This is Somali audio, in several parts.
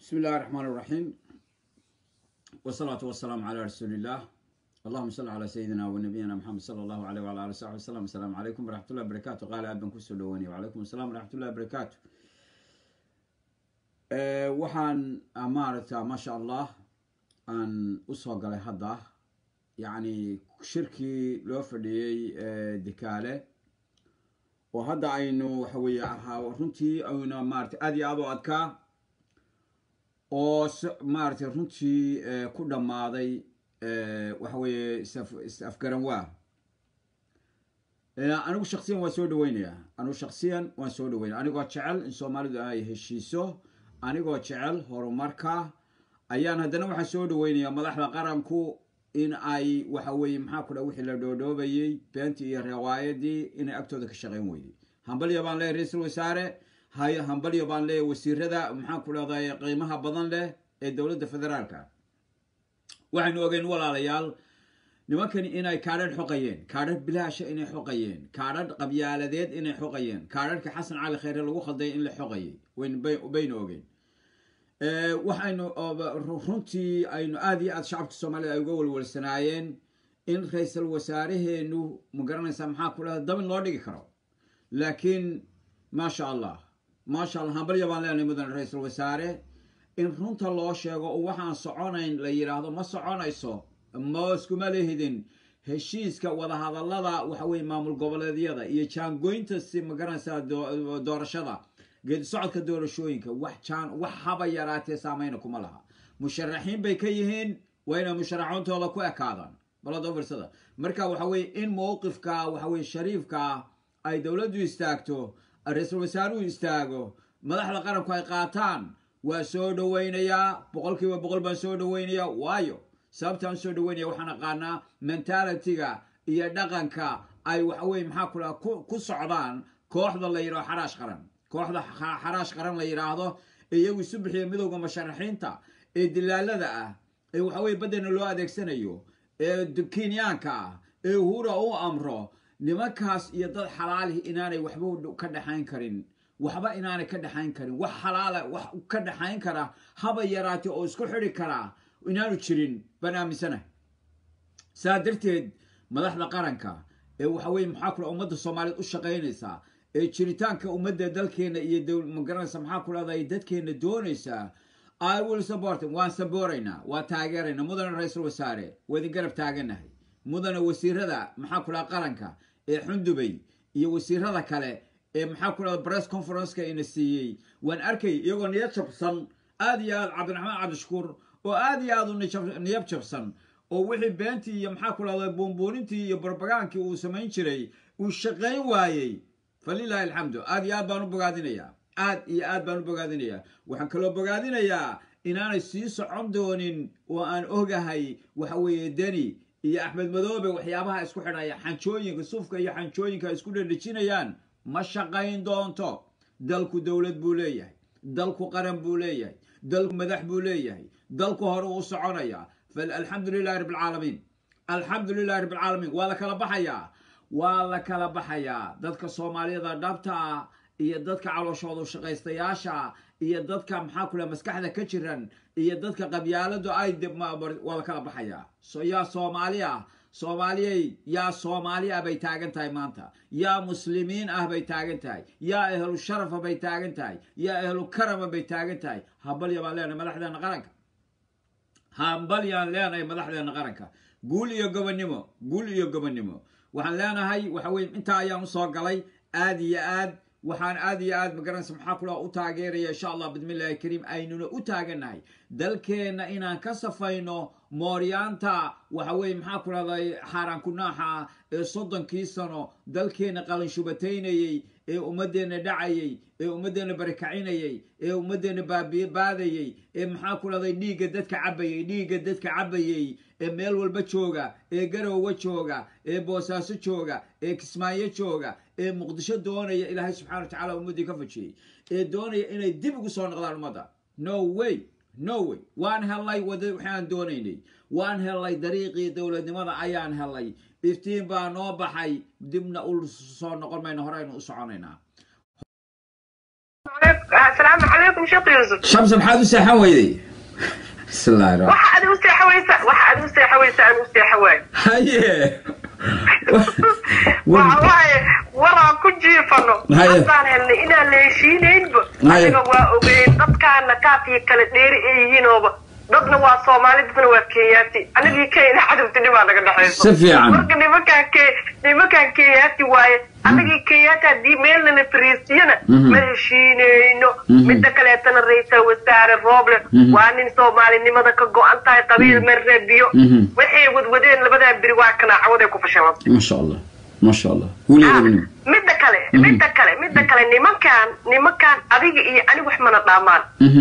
بسم الله الرحمن الرحيم والصلاة والسلام على رسول الله اللهم صل على سيدنا ونبينا محمد صلى الله عليه وعلى آله وصحبه وسلم السلام عليكم ورحمة الله وبركاته قال أبن كسو دواني وعليكم السلام ورحمة الله وبركاته أه وحان أمارتا ما شاء الله أن أسوق على هذا يعني شركي لو فديي أه دكالة وهذا أينو حوي runtii ayna maarata aad iyo aad u adkaa oo maaragtay runtii ku dhammaaday waxa weeye is-afgaran waa anigu shaksiyan waan soo dhaweynayaa anigu shaksiyan waan soo dhaweynaya anigoo jecel in soomaalidu ay heshiiso anigoo jecel horumarka ayaan haddana waxaan soo dhaweynayaa madaxda qaranku in ay waxa weeye maxaa ku dha wixii la dhoodhoobayey beentii iyo riwaayadii inay agtooda ka shaqayn weyday hambalya baan leeyahy ra-iisul wasaare hay hambalyo baan leeyahy wasiirada maxaan ku dhahday qiimaha badan leh ee dowladda federaalka waxaynu ogeyn walaalayaal nimankani inay kaadhadh xoqayeen kaadhadh bilaasha inay xoqayeen kaadhadh qabyaaladeed inay xoqayeen kaadhadhka xasan cali kheyre lagu khalday in la xoqayay baynu ogeyn waxaynu runtii aynu aad iyo aad shacabka soomaalida ay uga walwalsanaayeen in ra-iisul wasaaraheenu ma garanaysaa maxaa ku dhahda dabin loo dhigi karo laakiin maasha allah maasha allah hambalya baan leenahay mudan ra-iisul wasaare in runta loo sheego oo waxaan soconayn la yidhaahdo ma soconayso ma iskuma lehidin heshiiska wadahadallada waxa weye maamul goboleedyada iyo jaangoynta si ma garanaysaa doorashada geedi socodka doorashooyinka wax jaan wax haba yaraatee saameyna kuma laha musharaxiin bay ka yihiin waa inay musharaxoontooda ku ekaadaan balada firsada marka waxa weye in mowqifka waxa weye shariifka ay dowladdu istaagto ra-iisul wasaaruhu istaago madaxda qaranku ay qaataan waa soo dhaweynayaa boqol kiiba boqol baan soo dhaweynayaa waayo sababtaan soo dhaweynaya waxaan aqaanaa mentalitiga iyo dhaqanka ay waxaweye maxaa ku dhaha ku socdaan kooxda la yidhaho xaraash qaran kooxda xaraash qaran la yidhaahdo ee iyagu isu bixiya midowda musharaxiinta ee dilaalada ah ee waxaweye baddena loo adeegsanayo ee kenyaanka ah ee hura u amro nimankaas iyo dad xalaalihi inaanay waxba ka dhexayn karin waxba inaanay ka dhexayn karin wax xalaala wax ka dhexayn kara haba yaraatee oo isku xidhi karaa inaanu jirin baan aaminsanahay saa darteed madaxda qaranka ee waxa weye maxaa kula ummadda soomaaliyeed u shaqaynaysaa ee jiritaanka ummadda dalkeenna iyo magaranaysa maxaa ku dhahday dadkeenna doonaysaa i will support waan sabooraynaa waa taageeraynaa mudana ra-iisul wasaare waa idin garab taaganahay mudana wasiirada maxaa ku dhaha qaranka ee xundubay iyo wasiirada kale ee maxaa ku dhahda press conferenceka ina siiyey waan arkay iyagoo niyad jabsan aad iyo aad cabdiraxmaan cabdishakuur oo aad iyo aad u niyab jabsan oo wixii beentii iyo maxaa ku dhahda buunbuunintii iyo barbagaankii uu samayn jiray uu shaqayn waayey falilahi alxamdu aad iyo aad baan u bogaadinayaa aad iyo aad baan u bogaadinayaa waxaan kaloo bogaadinayaa inaanay sii socon doonin oo aan ogahay waxa weeye deni iyo axmed madoobe waxyaabaha isku xidhaya xanjooyinka sufka iyo xanjooyinka isku dhedhejinayaan ma shaqayn doonto dalku dowlad buu leeyahay dalku qaran buu leeyahay dalku madax buu leeyahay dalku hore uu soconaya alxamdu lilahi rabb alcaalamiin alxamdu lilahi rabb alcaalamiin waa la kala baxayaa waa la kala baxayaa dadka soomaaliyada dhabta ah iyo dadka calooshoodu shaqaystayaasha iyo dadka maxaa ku laha maskaxda ka jiran iyo dadka qabyaaladu ay waa la kala baxayaa yaa soomaali ah soomaaliyey yaa soomaali ah bay taagan tahay maanta yaa muslimiin ah bay taagan tahay yaa ehlu sharafa bay taagan tahay yaa ehlu karama bay taagan tahay hambalya baan leenahay madaxdeena qaranka hambalyaan leenahay madaxdeena qaranka guul iyo gobonnimo guul iyo gobonnimo waxaan leenahay waxa weye intaa ayaan usoo galay aad iyo aad waxaan aad iyo aad magaranaysa maxaa kula u taageeraya insha allah bismillahi kariim aynuna u taaganahay dalkeenna inaan ka safayno mooryaanta waxa weye maxaa ku dhahday xaaraan kunaaxa ee soddonkii sano dalkeenna qalinshubataynayey ee ummadeenna dhacayey ee ummadeenna barakacinayey ee ummadeenna baabaadayey ee maxaa ku dhahday dhiigga dadka cabayey dhiigga dadka cabayey ee meel walba jooga ee garowa jooga ee boosaaso jooga ee kismaayo jooga ee muqdisho doonaya ilaahay subxana wa tacala ummaddii ka fajiyey ee doonaya inay dib ugu soo noqdaan ummadda no way no way waan hellay wada waxaan doonaynay waan hellay dariiqii dowladnimada ayaan hellay iftiin baa noo baxay dibna u soo noqon mayno horeynu u soconaynaa asalaamu calaykum sheekh yuusuf shamsa maxaad u seexan weyday bismillahi raxmaan waxa aad u seexawaysa waxa aad u seexawaysa aan u seexa waayo haye waxa waaye waraan ku jiifano Haye. haddaan helnay inaan la heshiinaynba Haye. aniga waa ogeyn dadkaana kaaf iyo kala dheeri ay yihiinooba dadna waa soomaali dadna waa kenyaati anigii kenya cadabtinibaa naga dhexayso si fiican marka nimankaan ke nimankaan kenyaati waaye anagii kenyaati haddii meelnana fariisiyana Mhm. ma heshiinayno Mhm. midda kaleetana ra-iisal wasaare roble Mhm. waa nin soomaalinimada ka go-an tahay qabiil ma rabiyo Mhm. waxay wadwadeen labadaa beri waa kana cawaday ku fashilantay ma sha allah ma sha allah weligeedabnim midda kale midda kale midda kale nimankaan nimankaan adiga iyo aniga wax mana dhaamaan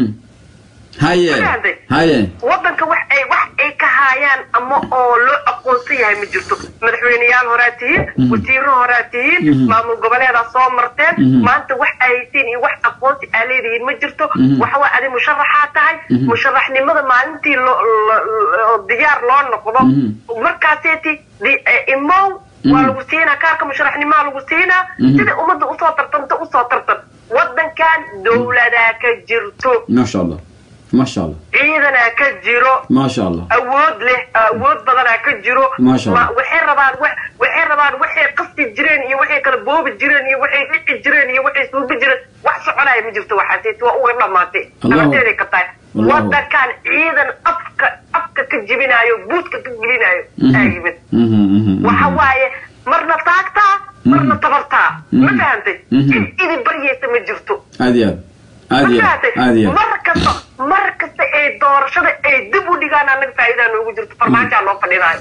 haye Fahantay? haye wadanka wax ay wax ay ka haayaan ama oo loo aqoonsan yahay ma jirto madaxweyneyaal horaa tihiin Mhm. wasiiro horaa tihiin Mhm. maamul goboleedaa soo marteen Mhm. maanta wax ay haysiin iyo wax aqoonsi aa leedihiin ma jirto Mhm. waxawaa adi musharaxaa tahay Mhm. musharaxnimada maalintii loo lo- lo- diyaar loo noqdo Mhm. markaaseeti di- eh, imow waa Mhm. lagu siinaa kaarka musharaxnimaa lagu siinaa Mhm. sida ummadda usoo tartanta usoo tartan wadankan dowladaa ka jirto ma sha allah ma sha allah ciidanaa ka jiro ma sha allah awood leh awood badanaa ka jiro Masha Allah. Ma- waxay rabaan wa- waxay rabaan waxay qasti jireen iyo waxay kala boobi jireen iyo waxay dhici jireen iyo waxay suubi jireen wax soconaya ma jirto waxaas waa uga dhamaatay Allahu- nabadeeday ka tahay Allahu- wadankan ciidan afka afka ka jibinaayo buudka ka jibinaayo Mhm. aa yimid Mhm, mhm, waxa mhm. waaye marna taagtaa marna tabartaa ma Mhm. fahantay Mhm. cid idin baryaysa ma jirto aad iyo aad aad iyo aad aad iyo aad mar kasta mar kasta ee doorashada ay dib u dhigaan anaga faa'iidaa noogu jirto farmaajaa loo fadhinaayo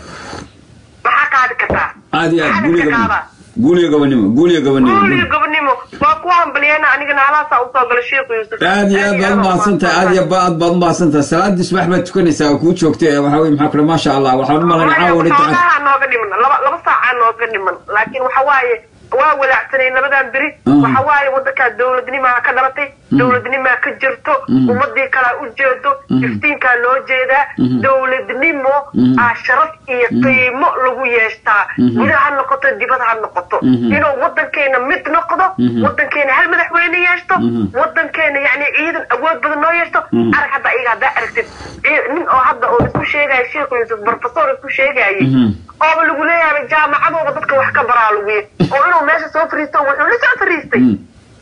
maxaa qaadi kartaa aad iyo aad Maxaa guuliga ka gobonimo qaadaa? guuliga gobonimo guuliga gobonimo guuliga gobonimo waa ku hambaliyana anigana halaasaa usoo gala sheekh yuusuf aad iyo aad baad umahadsantahay aad iyo aad baad umahadsantahay salaadii subax baad tukanaysaa oo kuu joogtay waxa weye maxaa kule maasha allah waxaan u malayna caawa dhinta xoogaha nooga dhiman laba laba saacaa nooga dhiman laakiin waxa waaye waa walaacsanay labadan beri Mhm. waxa waaye wadankaa dowladnimaa ka dhalatay dowladnimaa ka jirto Mhm. ummadii kalaa u jeedo Mhm. iftiinkaa loo jeedaa Mhm. dowladnimo Mhm. aa sharaf iyo qiimo lagu yeeshtaa Mhm. gudaha ha noqoto dibad ha noqoto Mhm. inuu wadankeena mid noqdo Mhm. wadankeena hal madaxweyne yeeshto Mhm. wadankeena yani ciidan awood badan noo yeeshto Mhm. arag hadda iyaga haddaa aragtid cii- nin oo hadda oo isku sheegaya sheekh yuusuf professor isku sheegayay Mhm. ooba lagu leeyahay jaamacadooda dadka wax ka baraa lagu yahay oo inuu meesha soo fariisto wuxuu la soo fariistay Mhm.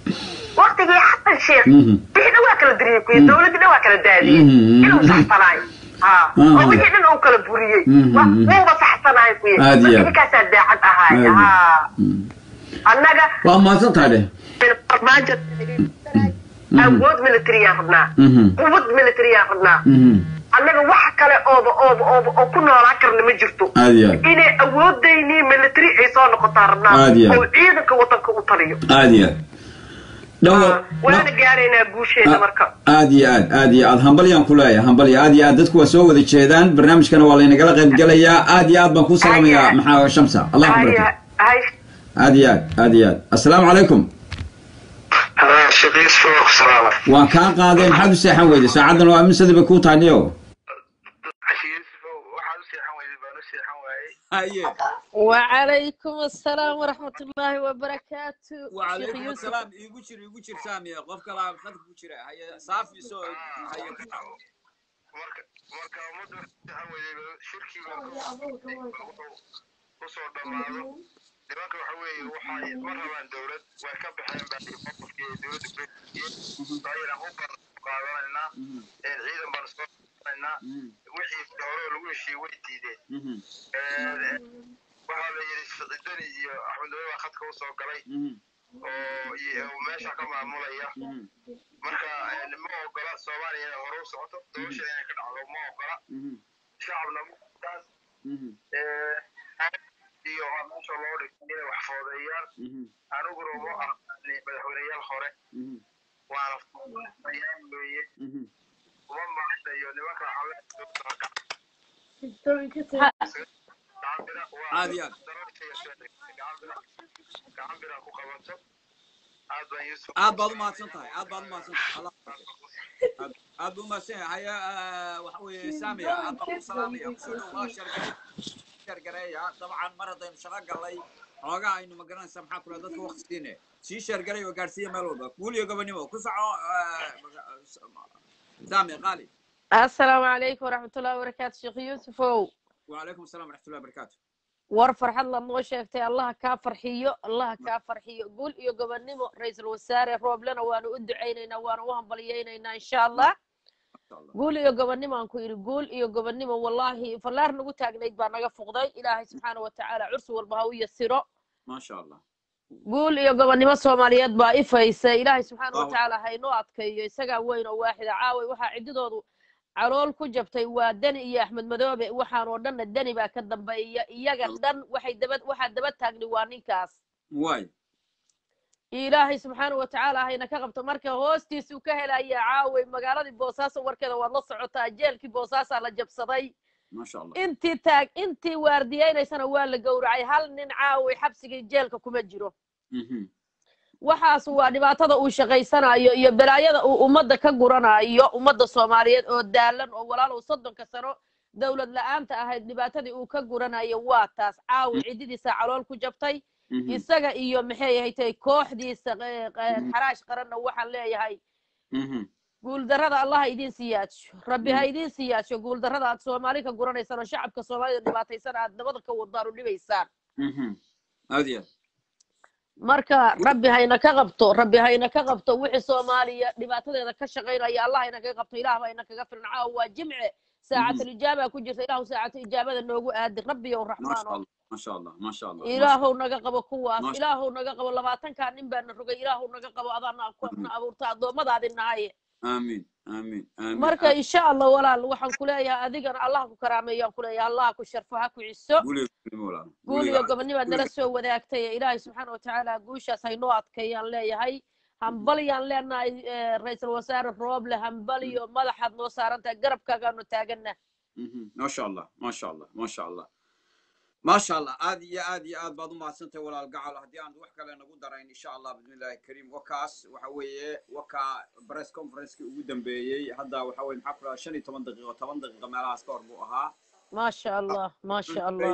waktigii xasan sheekh Mhm. wixii dhan waa kala diriyey kuyi dowladii dhan waa kala daadiyey Mhm. inuu saxsanaayo ha Mhm. oo wixii dhan uu kala buriyey Mhm. wa- wuuba saxsanaayo kuyi Aad iyo aad. ninkaasaa daacad ahaay Aad iyo ha Mhm. annaga waa mahadsantahay dheh farmaajo Mhm. awood militariyaan rabnaa Mhm. quwad militariyaan rabnaa Mhm. annaga wax kale ooba ooba ooba oo ku noolaan karna ma jirto aad iyo aad inay awoodaynii military ay soo noqotaa rabnaa Aad iyo aad. oo ciidanka wadanka u taliyo aad iyo aad dhawo waana gaaraynaa guusheeda marka aad iyo aad aad iyo aad hambalyaan ku leeyahay hambalya aad iyo aad dadku waa soo wada jeedaan barnaamijkana waa laynagala qayb gelayaa aad iyo aad baan kuu salaamayaa Haye. maxaa shamsa allah ku hay barake hay aad iyo aad aad iyo aad assalaamu calaykum sheekh yuusuf waa ku salaama waan kaa qaaday maxaad u seexan weyday saacaddan waa amisadii bay kuu tahay niyo sheekh yuusuf waxaad u seexan weyday baan u seexan waayey haye وعليكم السلام ورحمة الله وبركاته شيخ وعليكم يوسف السلام iigu jir iigu jir saamiya qof kala khadka ku jira haye saafi soo haye ka tago marka marka ummadda waxay seexan weyday shirkiga kusoo dhammaado nimanka waxa weeye waxay ma rabaan dowlad way ka baxeen baa qofkii dowladda kureeyeen daayira u baan qaadanaynaa ee ciidan baan soo qaadanaynaa wixii hore lagu heshiiyey way diideen waxaa la yidhi siciidani iyo axmed nabe baa khadka usoo galay oo iyo meesha ka maamulaya marka eh, ma ogola soomaaliya inay hore u socoto doorasha inay ka dhacdo ma ogola shacabna taas iyo waa meesha loo dhigay inay wax foodeeyaan aniguna uma aqaani madaxweyneyaal hore waana foodeeyaan weeye uma maaqnayo nimanka gacambira waa Aad iyo aad. gacambira ku qabato aad baan yuusuf aad baad u mahadsan tahay aad baad u mahadsan tahay Allah- aad aad buu mahadsan yahay haya ah, waxa weeye saamiya aad baan ku salaamaya kusoo dhow waa shargare shargareeya dabcan mar haddaynu shaqo gallay xoogaa aynu magaranaysaa maxaa kula dadka waqti siine sii sheergaray oo gaadhsiiya meel walba guul iyo gobonimo ku soco saami qaali assalaamu calaykum waraxmatullahi wabarakaatu sheekh yuusufow وعليكم السلام ورحمة الله وبركاته war farxad la noo sheegtay allaha kaa farxiyo allaha kaa farxiyo guul iyo gobonnimo ra-iisul wasaare rooblena waanu u ducaynaynaa waanu u hambalyaynaynaa insha allah ما شاء الله guul iyo gobonnimo aan ku idhi guul iyo gobonnimo wallaahi fallaar nagu taagnayd baa naga fuqday ilaahay subxaana wa tacaala cursi walba ha u yasiro ما شاء الله guul iyo gobonnimo soomaaliyeed baa ifaysa ilaahay subxaana wa Allahu tacaala ha inoo adkeeyo isagaa weyn oo waaxida caaway waxaa ciddidoodu calool ku jabtay waa deni iyo axmed madoobe waxaan oo dhanna deni baa ka dambeeya iyaga dhan waxay daba waxaa daba taagni waa ninkaas واي ilaahay subxaana wa tacaala hayna ka qabto marka hoostiisuu ka helaya caaway magaaladii boosaaso warkeeda waad la socotaa jeelkii boosaasaa la jabsaday ما شاء الله intii taag intii waardiyaynaysana waa la gowracay hal nin caaway xabsigii jeelka kuma jiro مهم. waxaas waa dhibaatada uu shaqaysanayo iyo balaayada uu ummadda ka guranayo ummadda soomaaliyeed oo daalan oo walaalow soddonka sano dowlad la-aanta ahayd dhibaatadii uu ka guranayo waa taas caawi ciddidiisa calool ku jabtay مهم. isaga iyo maxay ahayd kooxdiisa eh, eh, xaraash qaranna waxaan leeyahay مهم. guuldarrada allah ha idiin siyaadsho rabbi ha idiin siyaadsho guuldarrada aad soomaali ka guranaysaan oo shacabka soomaalida dhibaataysan aad nabada ka wadaan u dhibaysaan مهم. هذه marka rabbi hayna ka qabto rabbi hayna ka qabto wixii soomaaliya dhibaatadeeda ka shaqaynaya allah hayna kaga qabto ilaah bayna kaga filan caawa waa jimce saacatul ijaaba ku jirta ilaahu saacatu ijaabada noogu aadi rabbiyow ما شاء raxmaano الله ما شاء الله ما شاء الله ما شاء ilaahow naga qabo kuwaas Masha- ilaahow naga qabo labaatankaa nin baana rogay ilaahow naga qabo adaana na abuurta addoommadaadi nahaye الله. آمين آمين آمين marka insha allah walaal waxaan ku leeyahay adigana allah ku karaameeyaan ku leeyahay allah ku sharfo ha ku ciso قولي قولي مولانا guul قولي iyo قاعد. gobonnibaad nala soo wadaagtay ee ilaahay subxaana watacaala guushaas haynoo adkeeyaan leeyahay hambalyaan leenahay eh, ra-iisul wasaare rooble hambaliyo madaxaad noo saarantahay garabkaagaanu taagana مهم. ما شاء الله ما شاء الله ما شاء الله ما شاء الله عاد يا عاد يا عاد بعض ما سنت ولا القعل هدي عند وحكة لنا قدر إن شاء الله بإذن الله الكريم وكاس وحوي وكا بريس كونفرنس كي وجودن بيجي هذا وحوي محفلة شني 8 دقيقة 8 دقيقة ما لها سكور بوها maasha allah maasha allah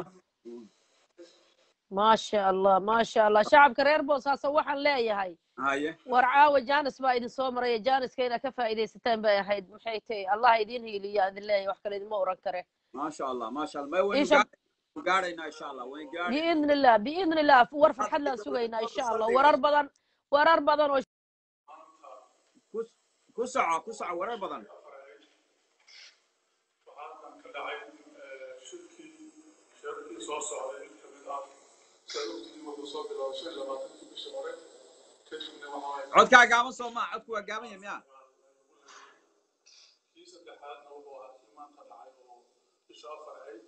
maasha allah maasha allah shacabka reer boosaaso waxaan leeyahay هاي war caawa jaanis baa idin soo maraya jaaniska inaad ka faa'iidaysataan bay ahayd maxay tahay allah idiin hiiliya idin leeyahay wax kale idinma oran kare ما شاء الله ما شاء الله ما وين إيش أب- قاعدين إن شاء الله وين قاعد biidni illah biidni illah war farxad laan sugaynaa insha allah warar badan warar badan oo كوس كوسعة كوسعة ورا بدن waxaan ka dhacay eh, shirkii shirkii soo socday mid ka mid ah sababtii wuxuu soo bilaabay shan iyo labaatankii bishii hore kadibna waxa ay عدك قام صوما عدك قام يا kii saddexaadna wuxuu ahaa kii maanta dhacay oo bisha afar ahayd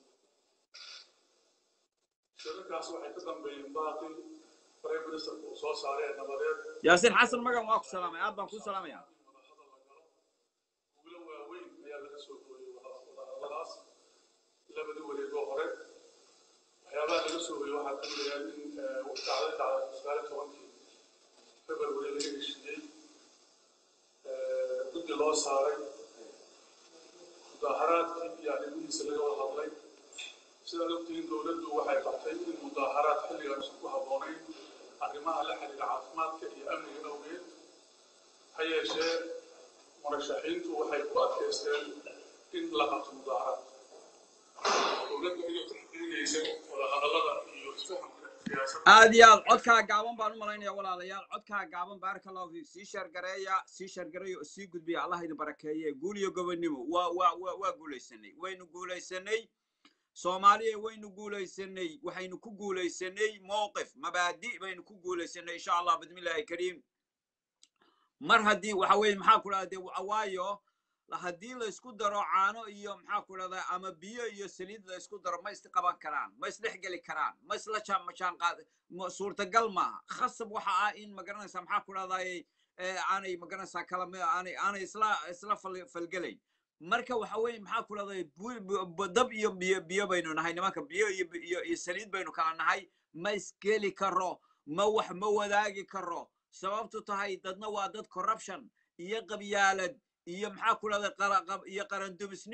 shirarkaas waxay ka dambeeyeen baaqii prime ministerka uu soo saaray ee nabadeed ياسين حسن مقام واكو سلام يا أبا كو سلام يا madaxda la galo guulo waaweyn ayaa laga soo gooyey wadahadalladaas labadii wareegoo hore waxyaabaha laga soo gooyey waxaa ka mid ah in eh, dhacday dhacday sagaal iyo tobankii february laga heshiiyey eh, guddi loo saaray mudaaharaadkii iyo arrimihiisa laga wada hadlay sidaad ogtihiin dowladdu waxay qabtay in mudaaharaad xilligan uusan ku habboonayn arrimaha la xiriira caafimaadka iyo amniga awgeed ha yeeshee murashaxiintu waxay ku adkaysteen in la qabto mudaaharaad dowladda iyadoo tixgelinaysa wadahadallada iyo isfahamka siyaasadda aad iyo aad codkaa gaaban baan u malaynaya walaalayaal codkaa gaaban baaraka allahu fiik sii sheergareeya sii sheergareeya oo sii gudbiya allah idin barakeeye guul iyo gobonnimo waa waa waa waa guulaysanay waynu guulaysanay soomaaliya waynu guulaysanay waxaynu ku guulaysanay mowqif mabaadi baynu ku guulaysanay insha allah bismillahi kariim mar haddii waxa weeye maxaa ku dhahda dee waayo haddii la isku daro caano iyo maxaa ku dhahda ama biyo iyo saliid la isku daro ma isqaban karaan ma isdhexgeli karaan ma isla jaan majaan qaad ma- suurtagal maaha khasab waxa ah in magaranaysaa maxaa ku dhahday aanay magaranaysaa kala mi- aanay aanay isla isla fal- falgelayn marka waxa weeye maxaa ku dhahday bu- bu- bu- dab iyo biyo biyo baynu nahay nimanka biyo iyo iyo iyo saliid baynu kala nahay ma isgeli karo ma wax ma wadaagi karo sababtu tahay dadna waa dad corruption iyo qabyaalad iyo maxaa ku dhahday qara- qab- iyo qarandumisnimo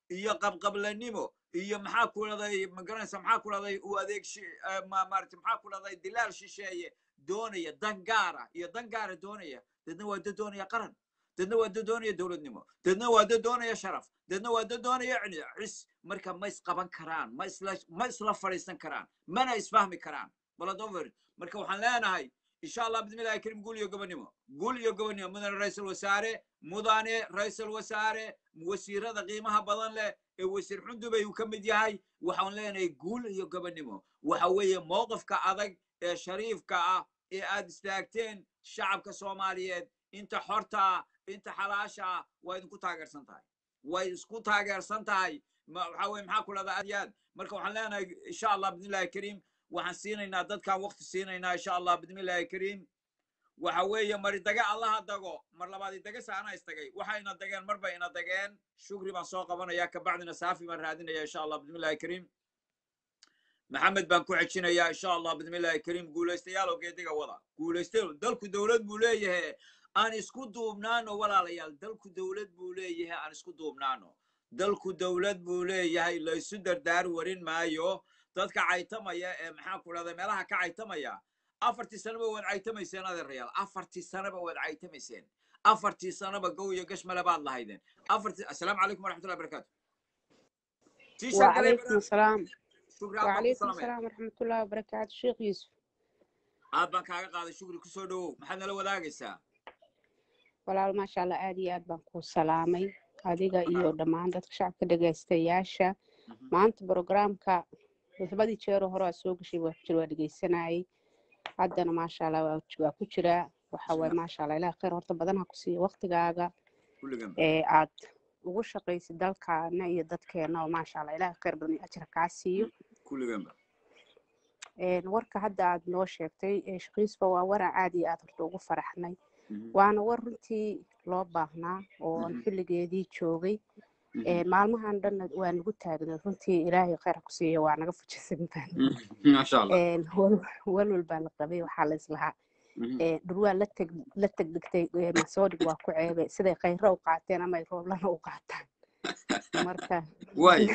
iyo qabqablanimo iyo maxaa ku dhahday magaranaysa maxaa ku dhahday uu adeeg shi- eh, ma- maaragtay maxaa ku dhahday dilaal shisheeye doonaya dan gaara iyo dan gaara doonaya dadna waa dad doonaya qaran dadna waa dad doonaya dowladnimo dadna waa dad doonaya sharaf dadna waa dad doonaya cini cis marka ma isqaban karaan ma isla ma isla fadhiisan karaan mana isfahmi karaan baladover marka waxaan leenahay insha allah bismillahi karim guul iyo gobonimo guul iyo gobonimo mudane ra-iisul wasaare mudane ra-iisul wasaare wasiirada qiimaha badan leh ee wasiir xundubay uu ka mid yahay waxaan leenahay guul iyo gobonimo waxa weeye mowqifka adag ee shariifka ah ee aad istaagteen shacabka soomaaliyeed inta xorta ah inta xalaasha ah waa idinku taageersan tahay way isku taageersan tahay ma- waxa weye maxaa ku dhahdaa aad iyo aad marka waxaan leenahay insha allah bismillahi kariim waxaan siinaynaa dadkaan waqti siinaynaa insha allah bismillahi kariim waxa weeye mari daga allaha dago mar labaad idaga saana istagay waxayna dageen marba ina dageen shukri baan soo qabanaya kabacdina saafi baan raadinaya insha allah bismillahi kariim maxamed baan ku xejinayaa insha allah bismillahi kariim guulaystayaal oo geediga wada guulaystayaal dalku dowlad buu leeyahay aan isku duubnaano walaalayaal dalku dowlad buu leeyahay aan isku duubnaano dalku dowlad buu leeyahay laysu dardaar warin maayo dadka caytamaya ee maxaa ku dhahday meelaha ka caytamaya afartii sanaba waad caytamayseen adeerayaal afartii sanaba waad caytamayseen afartii sanaba gow iyo gashmale baad lahaydeen afartii assalaamu calaykum waraxmatullahi barakaatu Tii sheegalay وعليكم السلام shukri aad baan ku وعليكم salamaya السلام ورحمة الله وبركاته شيخ يوسف aad baan kaaga qaaday shukri kusoo dhowow maxaad nala wadaagaysaa walaal maasha allah aad iyo aad baan kuu salaamay adiga iyo dhammaan dadka shacabka dhegaystayaasha Mhm. maanta programka labadii jeero hore aa soo gashay waa jir waa dhegaysanayay haddana maasha allah waa waa ku jiraa waxa waaye maasha allah ilaah khayr horta badan ha ku siiyo waqtigaaga kulligan ee aad ugu shaqaysid dalkaana iyo dadkeena oo maasha allah ilaah khayr badan iyo ajra kaa siiyo kulliganba Een, warka hadda aad noo sheegtay ee shaqiisba waa waran aad iyo aad horta ugu faraxnay Mhm. waana war runtii loo baahnaa oo aan Mhm. xilligeedii joogay Mhm. Ee, maalmahan dhanna waa nagu taagnay runtii ilaahay khayr ha ku siiyo waa naga fujisan baan Mhm. maasha allah Een, wal- walwal baa la qabay waxaa la islahaa Mhm. Ee, dhurwaa la teg la tegdegtay ee, masoodhig waa ku ceebe siday khayro u qaateen ama ay rooblana u qaataan marka waay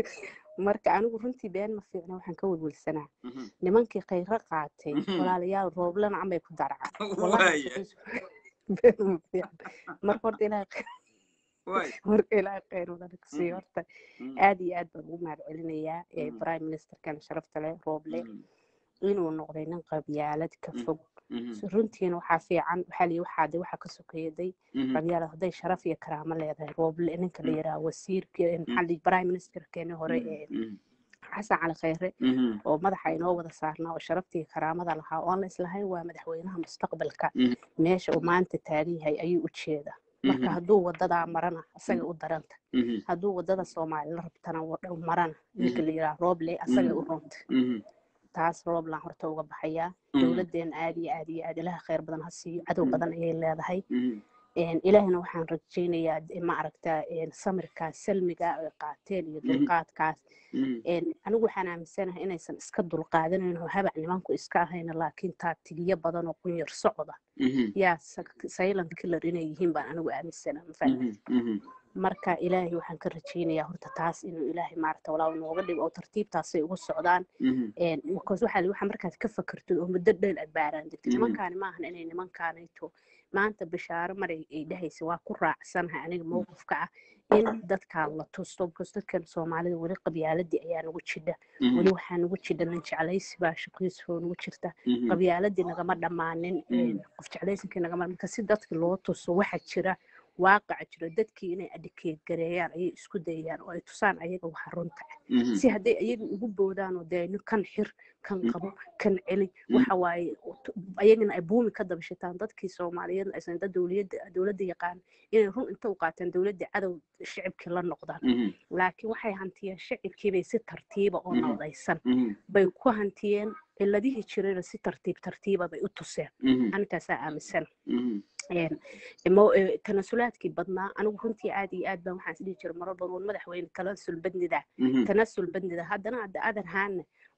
marka anigu runtii been ma fiicna waxaan ka welwelsanaa Mhm. nimankii khayro qaatay Mhm. walaalayaal rooblana amay ku darcaan wallahi waay shaqiis been ma fiicna marka horta ilaahay khayr- waay marka ilaahay khayr wadana ku siiyo Mhm. horta Mhm. aad iyo aad baan ugu mahad celinayaa ee Mhm. prime ministerkan sharafta leh rooble Mhm. inuu noqday nin qabyaalad ka Mhm. fog Mhm. So runtiina waxaa fiican waxaa liyi waxaa de waxaa ka sokeeyaday Mhm. qabyaalad hadday sharaf iyo karaamo leedahay rooble ninka la Mhm. yidhaha wasiirka maxaa liyi prime ministerkeeni hore ee Mhm. xasan cali khayre Mhm. oo madaxa inoo wada saarnaa oo sharaftii karaamada lahaa oo aan la islahayn waa madaxweynaha mustaqbalka Mhm. meesha uu maanta taagan yahay ayuu u jeedaa marka Mhm. hadduu wadadaa marana asaga u daranta Mhm. hadduu wadada soomaali la rabtana wadhow marana ninka la yidhaha rooble asaga u runta Mhm. taas rooblaan horta uga baxayaa Mhm. dowladdeena aad iyo aad iyo aad ilaha khayr badan ha siiyo cadow Mhm. badan ayay leedahay Mhm. Een, ilaahina waxaan rajaynayaa de- ma aragtaa een, samirkaas salmiga ay qaateen iyo Mhm. dulqaadkaas Mhm. Een, anigu waxaan aaminsanahay inaysan iska dulqaadanayn oo habac nimanku iska ahayna laakiin taatigiyo badan oo qunyar socda Mhm. yaa sa- silent killer inay yihiin baan anigu aaminsana mafahmi Mhm. Mhm. marka ilaahay waxaan ka rajaynayaa horta taas inuu ilaahay maaragta walaaw nooga dhigo oo tartiibtaasay ugu socdaan Mhm. Een, because waxaa la- waxaa markaad ka fakertid oo muddo dheer aad baaraan degtid Mhm. nimankaani maahan inay nimankaanayto maanta bishaaro maray ay dhahaysa waa ku raacsanahay aniga mowqifka ah in dadkaan la tusto because dadkan soomaalida weli qabyaaladii ayaa nagu jidha Mhm. weli waxaa nagu jidha nin jeclaysi baa shaqiisoo nagu jirta Mhm. qabyaaladii nagama dhammaanin Mhm. een, qof jeclaysinkii nagama marka si dadki loo tuso waxa jira waaqaca jira dadkii inay adhikeed gareeyaan ayay isku dayayaan oo ay tusaan ayaga waxa runta ah Mhm. si hadday ayaga ugu boodaan oo dee nin kan xir kan Mm. qabo kan celi Mm. waxa waaye t- ayagana ay buumi ka dabashitaan dadkii soomaaliyeedna aysan dad dowliyadda dowladda yaqaan inay run inta u qaataan dowladda cadow shicibkii la noqdaan Mhm. laakiin waxay hantiyeen shicibkiibay si tartiiba oo Mhm. nabadaysan Mhm. bay ku hantiyeen ciladihii jirayna si tartiib tartiiba bay u tuseen Mhm. anintaasaa aaminsan Mhm. Een, mo- ee, tanasulaadkii badnaa anigu runtii aad iyo aad baan waxaan isdhihi jiray marar badan war madaxweyne tanasul badnida Mhm. tanasul badnida haddana hadda adan haana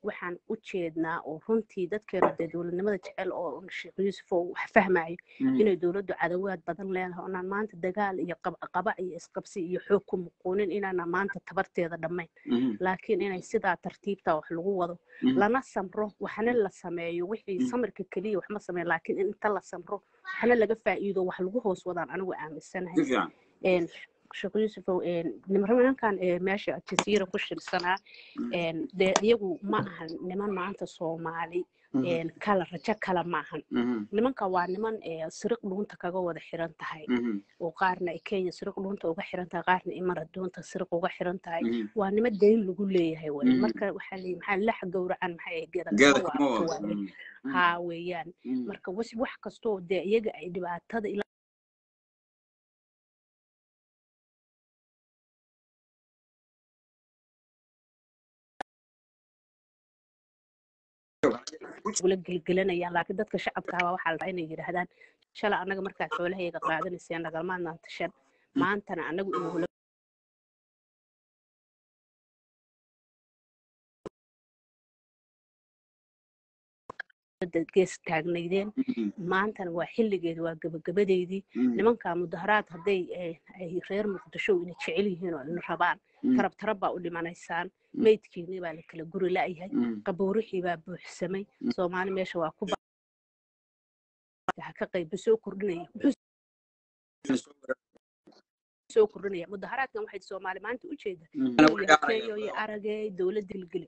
waxaan u jeednaa oo runtii dadkeena dee dowladnimada jecel oo sheekh yuusuf oo wax fahmayo inay dowladdu cadawaad badan leedahay oonaan maanta dagaal iyo qabaqaba iyo isqabsi iyo xoog ku muquunin inaana maanta tabarteeda dhammayn laakiin inay sidaa tartiibta wax lagu wado lana samro waxna la sameeyo wixii samirka keliya wax ma sameeyo laakiin in inta la samro waxna laga faa'iido wax lagu hoos wadaan anigu aaminsanahay een sheekh yuusufow nimankan meesha jasiira ku shirsanaa dee iyagu ma ahan niman maanta soomaali kala rajo kale ma ahan nimanka waa niman siriq dhuunta kaga wada xiran tahay oo qaarna ay kenya siriq dhuunta uga xiran tahay qaarna imara dhuunta siriq uga xiran tahay waa nima dayn lagu leeyahay wey marka waxaa leeyahay maxaa lax gowracan maxay geeda kama waabto haa weeyaan marka wax kastoo dee iyaga ay dhibaatada ula gelgelanayaan laakiin dadka shacabka ah waxaa la rabaa inay yidhaahdaan shala annaga markaad xoolahayaga qaadanayseen nagalmaadnaan tashan maantana annagu inuu gees taagnaydeen maantana waa xilligeedi waa gabagabadeydii nimankaa mudaharaad hadday ay reer muqdisho ina jecel yihiin oo ina rabaan tarab tarab baa u dhimanaysaan meydkiinii baa la kala guri la'yahay qabuurixii baa buuxsamay soomaali meesha waa ku ka qayba soo kordhinaya soo kordhinaya mudaharaadkan waxay soomaali maanta u jeeda keyo iyo aragay dowladda gilgeli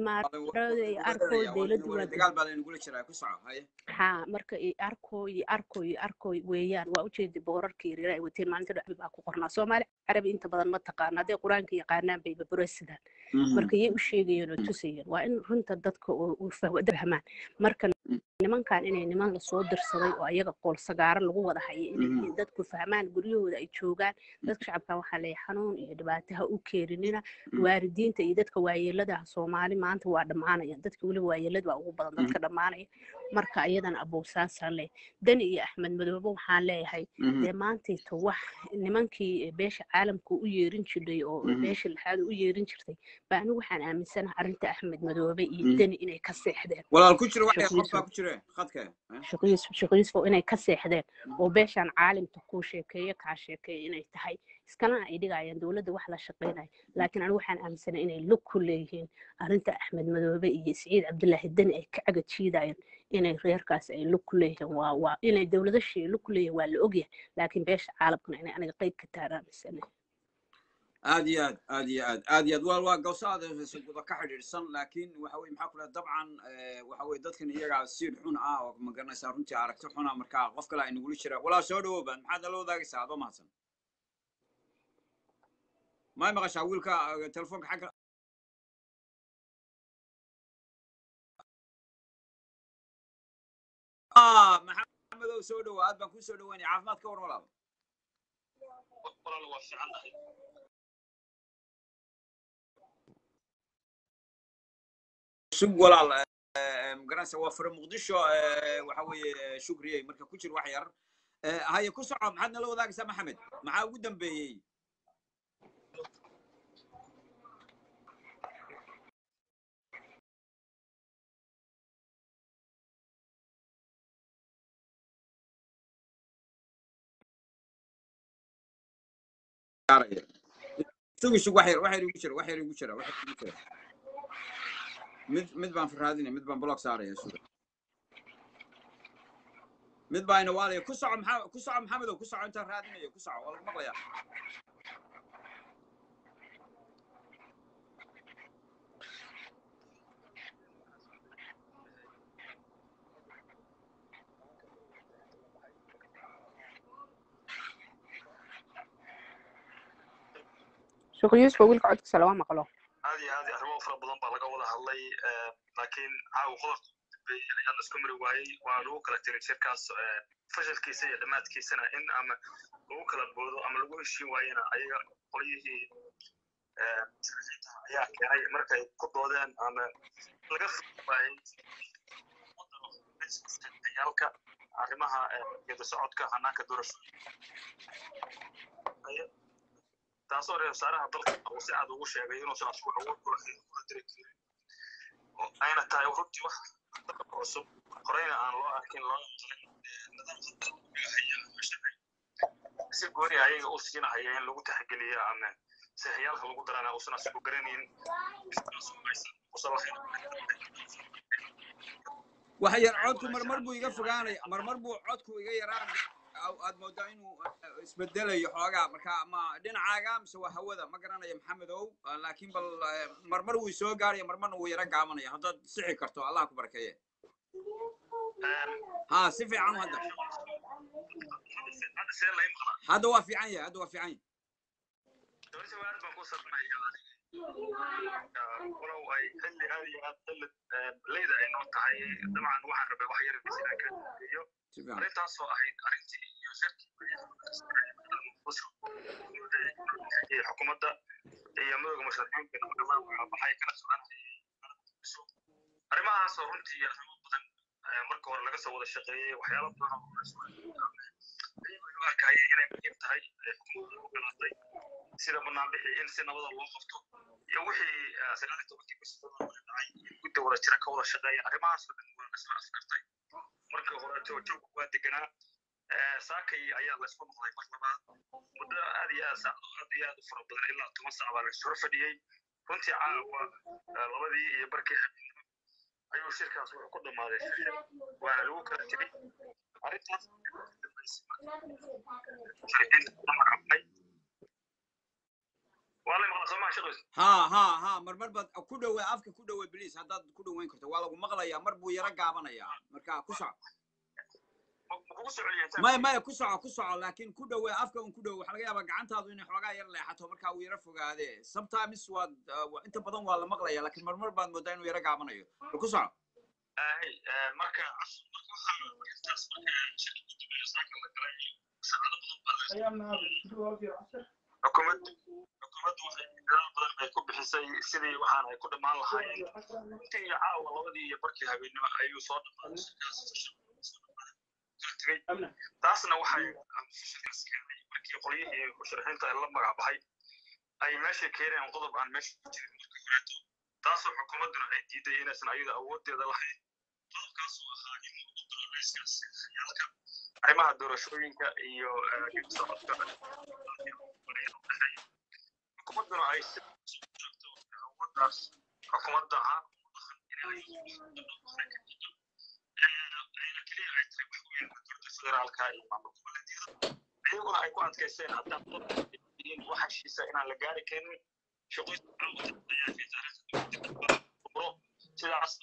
ha marka arkoy arkoy arkoy weeyaan waa ujeeda boorarka yaryar ay wateen maalinta dhacbi baa ku qornaa soomaali carabi inta badan ma taqaana hadday qur-aanka yaqaanaan bayba burasidaan marka yay u sheegayeen oo tusayeen waa in runta dadka fahmaan marka nimankan inay niman lasoo dirsaday oo ayaga qool sagaaro lagu wada hayo inay dadku fahmaan guryahooda ay joogaan dadka shacabkan waxaa leeyahay xanuun iyo dhibaato ha u keeninina waalidiinta iyo dadka waayeeladaha soomaali maanta waa dhammaanaya dadka weliba waayeelada waa ugu badan dadka dhammaanaya marka iyadana abowsaasaan leeyahay dani iyo axmed madoobe waxaan leeyahay dee maantayta wax nimankii beesha caalamka u yeerin jiray oo beesha lixaad u yeerin jirtay ba anigu waxaan aaminsanaha arrinta axmed madoobe iyo dani inay ka seexdeen sheekh yuusuf inay ka seexdeen oo beeshaan caalimta kuu sheekeeye kaa sheekeeye inay tahay iskalena ay dhigayaan dowladda wax la shaqaynayo laakiin anigu waxaan aaminsanay inay lug ku leeyihiin arrinta axmed madoobe iyo siciid cabdilaahi deni ay ka caga jiidayaan inay reerkaas ay lug ku leeyihiin waa waa inay dowladashii lug ku leeyihiin waa la ogyahay laakiin beesha caalamkana inay aniga qayb ka taar aaminsanay aad iyo aad aad iyo aad aad iyo aad waa waa gawsaada guda ka xidhiidhsan laakiin waxa weye maxaa ku dhaha dabcan waxa weye dadkan iyagaa siid xun ah oo ma garanaysaa runtii aragti xuna markaa qof kale ay nagula jiraa walaa soo dhawow baan maxaad nala wadaagaysaa adoo mahadsan may maqashaa wiilka telefoonka xagga maxamedow soo dhawo aad baan kuu soo dhawaanaya caafimaad ka war walaal walaal waa fiicannahay sug walaal magaranaysa waa fure muqdisho waxa weeye shukriyey marka ku jir wax yar haye ku soco maxaad nala wadaagaysaa maxamed maxaa ugu dambeeyey sug sug wax yar wax yar igu jira wax yar igu jira wax yar igu jira mid mid baan raadinaya mid baan block saaraya suga mid baa ina waalaya ku soco maxaa ku soco maxamedow ku soco intaan raadinayo ku soco waa lagu maqlayaa sheekh yuusuf wiilka codkiisa lama maqlo aad iyo aad arrimo fara badan baa laga wada hadlay laakiin caawa qodobka dambeeyey ayaa la isku mari waayey waa lagu kala tiray shirkaas fashilkiisa iyo dhammaadkiisana in ama lagu kala boodo ama lagu heshiin waayena ayaga qolyihii ayaa keenay markay ku doodeen ama laga waayey yaalka arrimaha geeda socodka hanaanka doorashooyinka taasoo reer wasaaraha dalka uu si cad ugu sheegay inuusan asku awood kula diri karin oo ayna tahay runtii wax cusub horeyna aan loo arkin loo talin nidaamka si gooni ayaga u siinahaya in lagu taxgeliyo ama sixiyaalka lagu darana uusan asigu garanaynin usan lahayn waxa yar codku marmar buu iga fogaanaya marmar buu codku iga yaraan aad moodaa inuu eh, isbedelayo xoogaa marka ma dhinacaaga mise waa hawada ma garanayo maxamedow Ah, laakiin bal eh, marmar wuu soo gaaraya marmarna wuu yara gaabanaya haddaad sixi karto allah ku barakeeye ha si fiican hadda hadda see lay maqlaa hadda waa fiican yahay hadda waa fiican yahay dowladda aad baan ku sarnaya walow ay xilli aad iyo aad xilli leyda ay noo tahay dabcan waxaan rabay wax yar inaan ka iyo si fiican arrintaasoo ahayd arrintii iyo shirkii iyo xukuumadda iyo madowga musharaxiinta dhammaan waxaa baxay kana soconayay arrimahaasoo runtii arrimo badan eh, marka hore laga soo wada shaqeeyey waxyaalo badan oo la soo ayagoo u arkayay inay muhiim tahay ee xukuumadda u ogolaatay sida banaanbixii in si nabada loo qabto iyo wixii eh, sagaal iyo tobankii bishii February dhacay in guddi wada jira ka wada shaqeeya arrimahaasoo dhan waa isla afkartay markii hore joogjoog waa deganaa Eh, saakay ayaa la isku noqday mar labaad muddo aad iyo aad saac aad iyo aad u fara badan ilaa toban saac baa la isula fadhiyey runtii caawa eh, labadii iyo barkii habeenimo ayuu shirkaas wuxuu ku dhammaaday fashil waana lagu kala tegey arrintaas magacaabnay waa la maqlaa soomaa shaqays ha ha ha marmar baad ku dhowe afka ku dhowe bliis haddaad ku dhoweyn karto waa lagu maqlayaa mar buu yara gaabanayaa marka ku soco ma kugu soo celiyay maya maya ku soco ku soco laakiin ku dhowe afka un ku dhowe waxaa laga yaabaa gacantaadu inay xoogaa yar leexato marka uu yara fogaade sometimes waad uh, wa- inta badan waa la maqlaya laakiin marmar baad moodaa inuu yara gaabanayo bal ku soco ahay marka marka waxaa intaas marka shirka guddiga saaka la galay saacado badan baa la xukuumaddu xukuumaddu waxay dadaal badan ay ku bixisay sidii waxaan ay ku dhammaan lahaayeen intii iyo caawa labadii iyo barkii habeenimo ayuu soo dhammaaday shirkaas kala tegey taasna waxay shirkaas keenay markii qolyihii musharaxiinta ay la magac baxay ay meesha keeneen qodob aan meesha ku jirin marka horeeto taasoo xukuumadduna ay diiday inaysan ayada awoodeeda lahayn qodobkaasoo ahaa in lagu daro layskaas yaalka arrimaha doorashooyinka iyo eh, dib u socodka xukuumadduna ay si joogto awooddaas xukuumadda caalamka u dhaqan inay ayna keliya ay tahay wax weyn dowladda federaalka iyo maamul goboleedyada iyaguna ay ku adkaysteen haddaan qodobkiin wax heshiisa inaan la gaari karin shaqooyinka caalamka ayaa fi taariikhda sidaas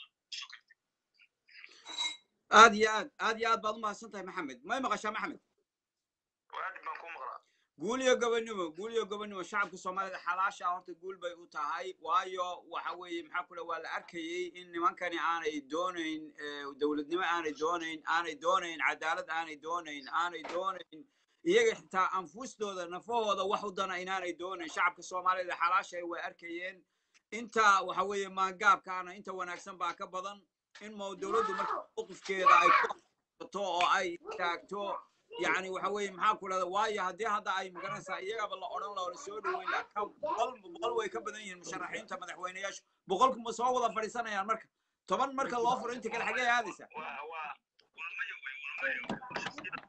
aad iyo aad aad iyo aad baad u mahadsan tahay maxamed may maqashaa maxamed aad baan ku maqlaa guul iyo gobonimo guul iyo gobonimo shacabka soomaalida xalaasha horta guul bay u tahay waayo waxa weeye maxaa kule waa la arkayey in nimankani aanay doonayn eh, dowladnimo aanay doonayn aanay doonayn cadaalad aanay doonayn aanay doonayn iyaga xitaa anfustooda nafahooda wax u dana inaanay doonayn shacabka soomaalida xalaasha way arkayeen inta waxa weeye maangaabkaana inta wanaagsan baa ka badan in mo dowladdu marka mowqifkeeda ay ku to oo ay taagto yani waxa weeye maxaa ku dhahda waayo haddii hadda ay magaranaysaa iyagaba la odhan laho la soo dhaweyn laha ka boqol boqol way ka badan yihiin musharaxiinta madaxweyneyaashu boqolku ma soo wada fadhiisanayaan marka toban marka loo furo inta kale xagee aadaysa waa waa waa maya wey waa maya wey shaqsiyada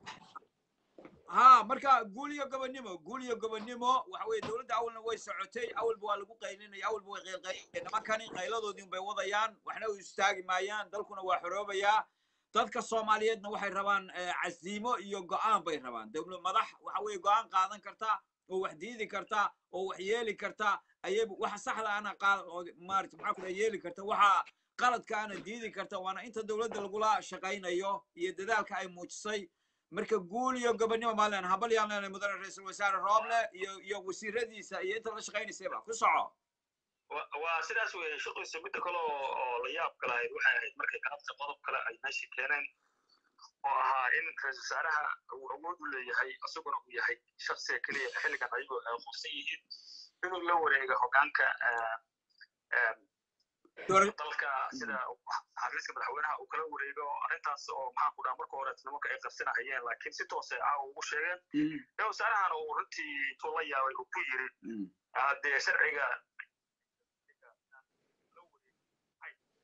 ha marka guul iyo gobonimo guul iyo gobonimo waxa weeye dowladda awalna way socotay awalba waa lagu qaylinaya awalba way qaylqaylaya nimankani qayladoodii bay wadayaan waxna u istaagi maayaan dalkuna waa xoroobayaa dadka soomaaliyeedna waxay rabaan eh, casiimo iyo go'aan bay rabaan dowlad madax waxa weeye go'aan qaadan karta oo wax diidi karta oo wax yeeli karta ayay waxa saxda ana qaad oo maarata maxaa kula yeeli karta waxa qaladka ana diidi karta waana inta dowladda lagula shaqaynayo iyo dadaalka ay muujisay marka guul iyo gobonimo maalan habal yaan leenahay mudane ra-iisul wasaare rooble iyo iyo wasiiradiisa iyo inta la shaqaynaysayba ku soco wa- waa sidaas weeye shaqaysa midda kale oo oo la yaab kale ahayd waxay ahayd markay galabta qodob kale ay meesha keeneen oo ahaa in ra-iisul wasaaraha uu awood u leeyahay isaguna uu yahay shaksiga keliya xilligan ayagoo ay qofsan yihiin inuu la wareego hogaanka eh, eh, Doora- dalka sida xafiiska madaxweynaha uu kala wareego arrintaas oo maxaa ku dhaha marka hore nimanka ay qarsanahayeen laakiin si toos ay caawa ugu sheegeen Mm, ra-iisul wasaarahana uu runtii intuu la yaabay uu ku yiri mm. haddee sharciga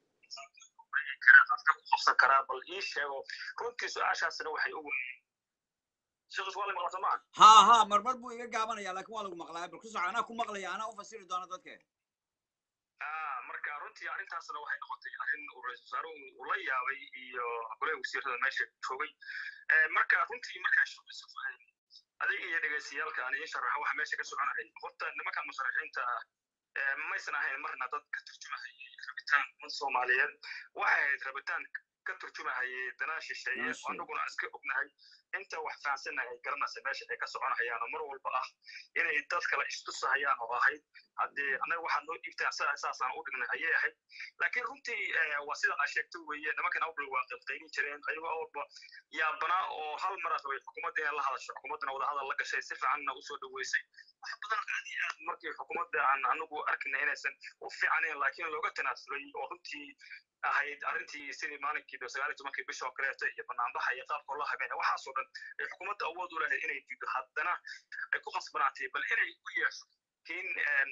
karaa dadka ku qabsan karaa bal ii sheego runtii su-aashaasina waxay ugu sheekhiis waa la maqla soo maa ha ha marmar buu iga gaabanaya laakiin waa lagu maqlaya bal ku soco anaa ku maqlaya anaa u fasiri doona dadke Ah, marka runtii arrintaasna waxay noqotay arrin uu ra-iisul wasaaruhu uu la yaabay iyo golaha wasiirada meesha joogay Eh, marka runtii markaa shaqayso adiga iyo dhegeystayaalka aan ii sharaxa waxa meesha ka soconayay horta nimanka musharaxiinta ah eh, maysan ahayn marna dad ka turjumahayay rabitaan umad soomaaliyeed waxay ahayd rabitaan ka turjumahayay danaa shisheeye Danaa shisheeye. anaguna iska ognahay inta wax fahansannahay garanaysa meesha ay ka soconahayaan oo mar walba ah inay dad kale istusahayaan oo ahayd haddii annaga waxaad noo dhiibtaan sidaa saasaan u dhignay ayay ahayd laakiin runtii eh, waa sida aa sheegta weeye nimankan awdal waa qaybqaybin jireen ayagoo awalba yaabanaa oo hal mar rabay xukuumadda inay la hadasho xukuumaddana wadahadal la gashay si fiicanna usoo dhaweysay wax badan aad iyo aad markii xukuumadda aan anagu arkina inaysan u fiicanayn laakiin looga tanaasulay oo runtii ahayd arrintii sidii maalinkii sagaal iyo tobankii bisha oo kaleeto iyo banaanbaxa iyo qaabkoo la habeenay waxaasoo dhan ay xukuumadda awood u lahayd inay diido haddana ay ku khasbanaatay bal inay u yeesho kiin een,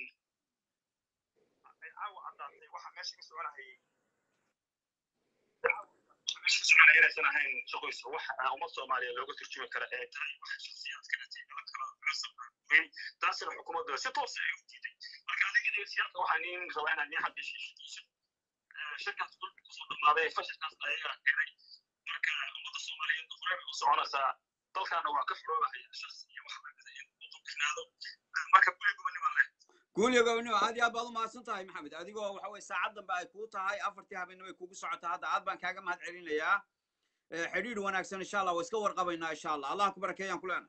ay caawa caddaatay waxa meesha ka soconahayay meesha ka soconaya inaysan ahayn shaqoysa wax ah, ummad soomaaliya looga turjumi kara ee tahay waxa shakhsiyaadka dhintay nala kala cusub weyn taasina xukuumadda si toos ay u diiday marka adiga dhegeystayaalka waxaan iin rabaa inaan iin xaqiijiyo shirkaas dhulka kusoo dhammaaday fashilkaas ayagaa keenay marka ummadda soomaaliyeed horey u soconaysaa dalkaana waa ka furoobahaya shaqsi iyo wax lamida in uu duqinaado marka kulli gobonnimaan leh guulyo gobonimo aad iyo aad baad u mahadsan tahay maxamed adigoo waxa weye saacad dambe ay kuu tahay afartii habeenimo ay kugu socotaa hadda aad baan kaaga mahad celinayaa Eh, xidhiidh wanaagsan insha allah waa iska warqabaynaa insha allah allah ku barakeeyaan kulena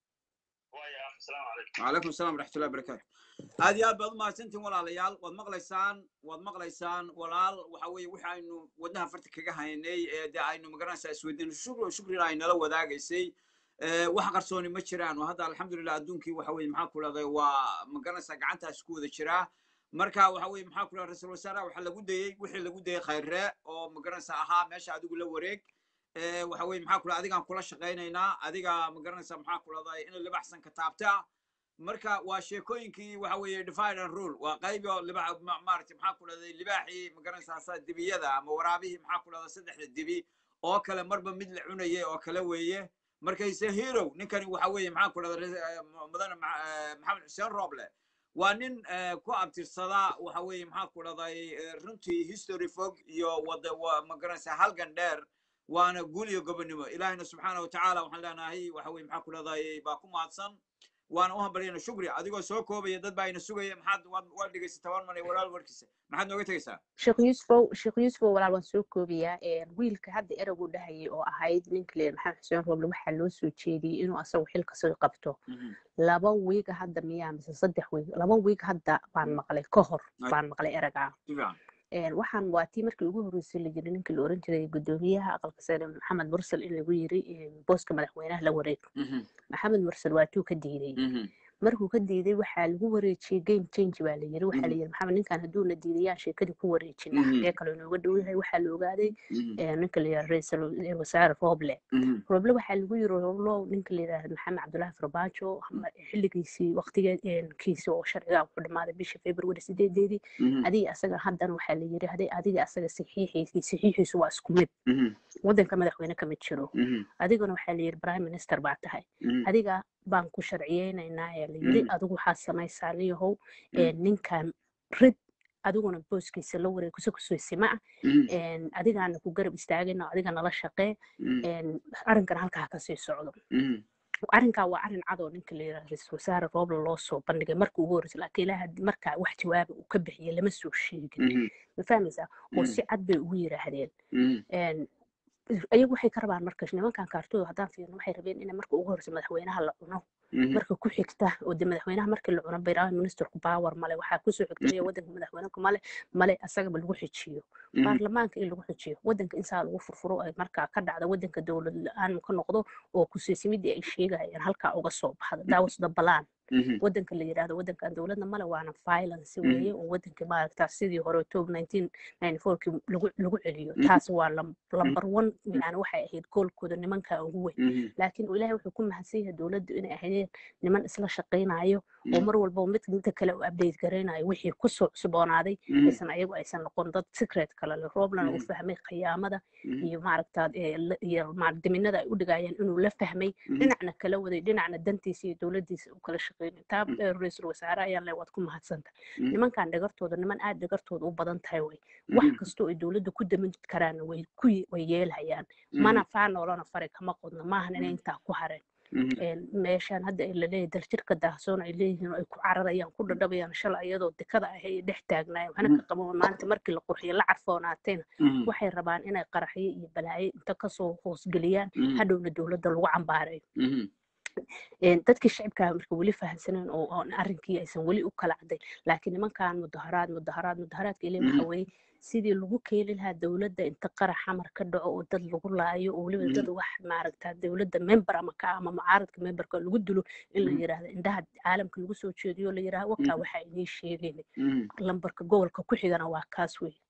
waaya asalaamu calaykum وعليكم السلام ورحمة الله وبركاته aad iyo aad baad u mahadsantihin walaalayaal waad maqlaysaan waad maqlaysaan walaal waxa weeye wixi aynu wadnaha farta kaga haynay ee dee aynu magaranaysaa isweydiin shukri shukrina ay nala wadaagaysay Eh, wax qarsooni ma jiraan oo hadda alxamdulilah adduunkii waxa weye maxaa ku dhahday waa magaranaysaa gacantaas ku wada jiraa marka waxa weye maxaa ku dhahda ra-iisul wasaaraha waxaa lagu dayey wixii lagu dayey khayree oo magaranaysaa ahaa meesha adigu la wareeg Eh, waxa weye maxaa ku dhahda adigaan kula shaqaynaynaa adiga magaranaysaa maxaa ku dhahday in libaxsan ka taabta marka waa sheekooyinkii waxa weeye divide and rule waa qayb oo libax ma- maaragtay maxaa ku dhahday libaaxii magaranaysaa sa- dibiyada ama waraabihii maxaa ku dhahda saddexda dibi oo kale marba mid la cunayay oo kale weeye markayse hero ninkani waxa weeye maxaa ku dhahda mudane Ma- eh, maxamed xuseen roble waa nin eh, ku abtirsada waxa weeye maxaa ku dhahday eh, runtii history fog iyo wada wa- magaranaysaa halgan dheer waana guul iyo gobonimo ilaahina subxaana watacaala waxaan leenahay waxa weye maxaa ku dhahday baa ku mahadsan waana u hambalyayna shukri adigoo soo koobaya dad baa ina sugaya maxaad waad waad dhegaysay toban man iyo walaal warkiisa maxaad nooga tegaysaa sheekh yuusufow sheekh yuusufow walaal waan soo koobayaa een, wiilka hadda ereygu dhahayay oo ahayd ninka leeyahay maxamed xuseen roble waxaa loo soo jeediyey inuu asagu xilka soo qabto laba wiiga hadda miyaa mise saddex wiig laba wiig hadda baan maqlay ka hor Ay. baan maqlay ereygaa si fiican Een, waxaan waa tii markii ugu horreysay la yiri ninka la oran jiray gudoomiyaha aqalka sare maxamed mursal in lagu yiri een, booska madaxweynaha la wareeg Mhm, maxamed mursal waa tuu ka diiday mhm, markuu ka diiday waxaa lagu wareejiyey game change baa la yiri waxaa la Mhm. yiri maxamed ninkan hadduu na diidayaan sheekadii ku wareejinaa Mhm. xagee kale inooga dhow yahay waxaa la ogaaday mhm, ee, ninka la yidhaha ra-iisul wasaare roble mhm, roble waxaa lagu yiri roblo ninka la yidhaha maxamed cabdulaahi farbaajo ma- xilligiisii waqtigeedkiisi oo sharciga wuxuu dhamaaday bisha february sideedeedii mhm, adiga asaga haddana waxaa la yiri haday adiga asaga saxiixiisi saxiixiisu waa isku mid mhm, wadanka madaxweyne kama jiro mhm, adiguna waxaa la yiri prime minister baa tahay mhm, adiga baan ku sharciyeynaynaa ee la yiri Mhm. adigu waxaa samaysaa niyahow Mhm. ee, ninkan rid adiguna booskiisa la wareeg kusa kusoysima ah mhm, een, adigaana ku garab istaagayna oo adiga nala shaqee mhm, een, arrinkan halkaa kasii socdo mhm, arrinkaa waa arrin cad oo ninka la yidhaha ra-iisul wasaare roobla loo soo bandhigay markii ugu horreysay laakiin ilaa had- markaa wax jawaaba uu ka bixiyay lama soo sheegin mhm, ma fahmaysaa oo mhm, si cad bay ugu yidhaahdeen mhm, een, ayagu waxay ka rabaan marka nimankan kaartooda haddaan fiirno waxay rabeen in marka ugu horreysa madaxweynaha la cuno mhm, marka ku xigta oo de madaxweynaha markii la cuno prime ministerku power male waxaa kusoo xigta iyo wadanka madaxweyneka male male asagaba lagu xijiyo mhm, baarlamaanka in lagu xijiyo wadanka in saa lagu furfuro ay markaa ka dhacda wadanka dowlad la-aan ka noqdo oo kusiisimidii ay sheegayaan halkaa uga soo baxda daawasda balaan mhm, wadanka la yidhaahdo wadankan dowladna male waana violence Mhm. weeye oo wadanka maaragtaa sidii hore tob nineteen ninety fourkii lagu lagu celiyo Mhm. taas waa lam- lambar one yani waxay ahayd goolkooda nimanka ugu weyn mhm, laakiin ilaahay wuxuu ku mahadsan yahay dowladdu inay ahaydeen niman isla shaqaynayo oo mar walba mid midka kale u update garaynayo wixii kusoo cusboonaaday aysan ayagu aysan noqon dad secret kale leh roblana uu fahmay khiyaamada iyo maaragtaa iyo diminada ay u dhigayaan inuu la fahmay dhinacna kala waday dhinacna dantiisa iyo dowladiisa uu kala shaqeynay taa ra-iisul wasaare ayaan le waad ku mahadsanta nimankan dhagartooda niman aad dhagartooda u badan tahay way wax kastoo ay dowladda ku damin karaana way ku way yeelhayaan mana faanoolana fari kama qodno maahan inay intaa ku hareen meeshaan hadda ay laleeyahay daljirka daahsoon ay leeyihiin oo ay ku cararayaan ku dhadhabayaan shalay iyadoo dekada ah ay dhex taagnaayeen waxna ka qaban maanta markii la qurxiyo la carfoonaateena waxay rabaan inay qaraxyo iyo balaayo inta kasoo hoosgeliyaan hadhowna dowladda lagu cambaareeyo dadkii shacibkaa marka weli fahamsaneen oo arrinkii aysan weli u kala cadday laakiin nimankan mudaharaad mudaharaad mudaharaadka ile waxa weeye sidii lagu keeni lahaa dowladda inta qarax xamar ka dhaco oo dad lagu laayo oo weliba dad wax maaragtaa dowladda member ama ka ama mucaaradka memberka lagu dilo in la yiraahdo indhaha caalamka lagu soo jeediyo la yiraahdo wakaa waxaa inii sheegayna lambarka gobolka ku xigana waa kaas wey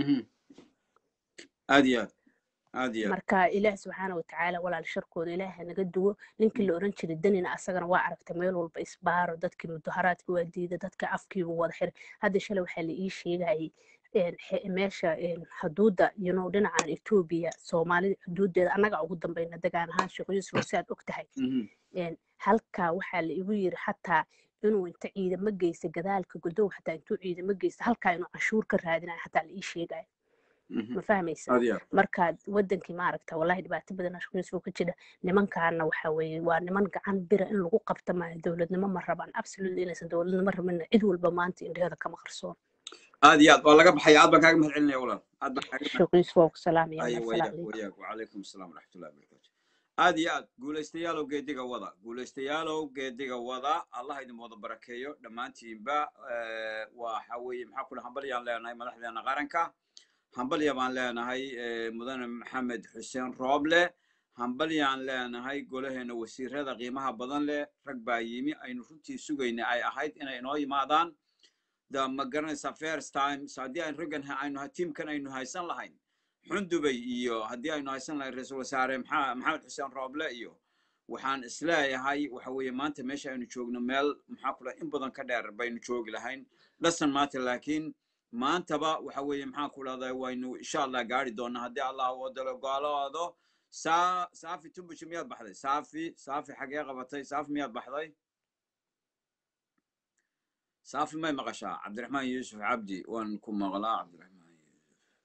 aad iyo aad aad iyo aad marka ilaah subxaana watacaala walaal sharkooda ilaaha naga duwo ninkii la oran jiray danina asagana waa aragtay meel walba isbaaro dadkii mudaharaadka waa diida dadka afkiibu wada xiray hadda shalay waxaa la ii sheegayay meesha xuduudda you know dhinacan etoobiya soomaalida xuduuddeeda annaga ugu dambayna degaan ahaan sheekh yuusuf si aad og tahay halkaa waxaa la igu yiri xataa inuu inta ciidamo geysta gadaalka godow xataa intuu ciidamo geysta halkaa inuu canshuur ka raadinayo xataa la ii sheegayo ma fahmaysa marka wadankii maaragta wallahi dhibaato badan ashkunisoo ka jira nimankaana waxa weeye waa niman gacan bira in lagu qabta maayo dowladnimo ma rabaan absolutely inaysan dowladnimo rabin cid walba maanta indheeda kama qarsoon aad iyo aad waa laga baxaya aad baan kaaga mahad celinaya walaal aad baan kaaga shukriis waa ku salaamaya ayo wayaak wayaak wacalaykum asalaam waraxmatullahi wabarakatu aad iyo aad guulaystayaalow geediga wada guulaystayaalow geediga wada allah idin wada barakeeyo dhammaantiinba waxa weeye maxaa kula hambalyaan leenahay madaxdeena qaranka hambalya baan leenahay mudane maxamed xuseen rooble hambalyaan leenahay golaheena wasiirada qiimaha badan leh rag baa yimi aynu runtii sugayna ay ahayd inay inoo yimaadaan da ma garanaysaa first time haddii aynu raggan aynu tiimkan aynu haysan lahayn xundubay iyo haddii aynu haysan lahayn ra-iisul wasaare maxamed xuseen rooble iyo waxaan isleeyahay waxa weeye maanta meesha aynu joogno meel maxaa kula in badan ka dheer baynu joogi lahayn dhasan maanta laakiin maantaba waxa weeye maxaan ku dhahdaa waynu insha allah gaari doonaa haddii allah wadalo goolaado saa saafi tumbuji miyaad baxday saafi saafi xagee qabatay saafi miyaad baxday saafi may maqashaa cabdiraxmaan yuusuf cabdi waan ku maqlaa cabdiraxmaan yuusuf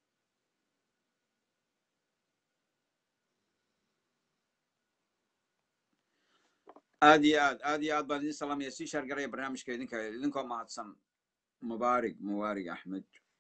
aad iyo aad aad iyo aad baan idin salaamaya sii shaargaraya barnaamijka idinka idinkoo mahadsan mubaarig mubaarig axmed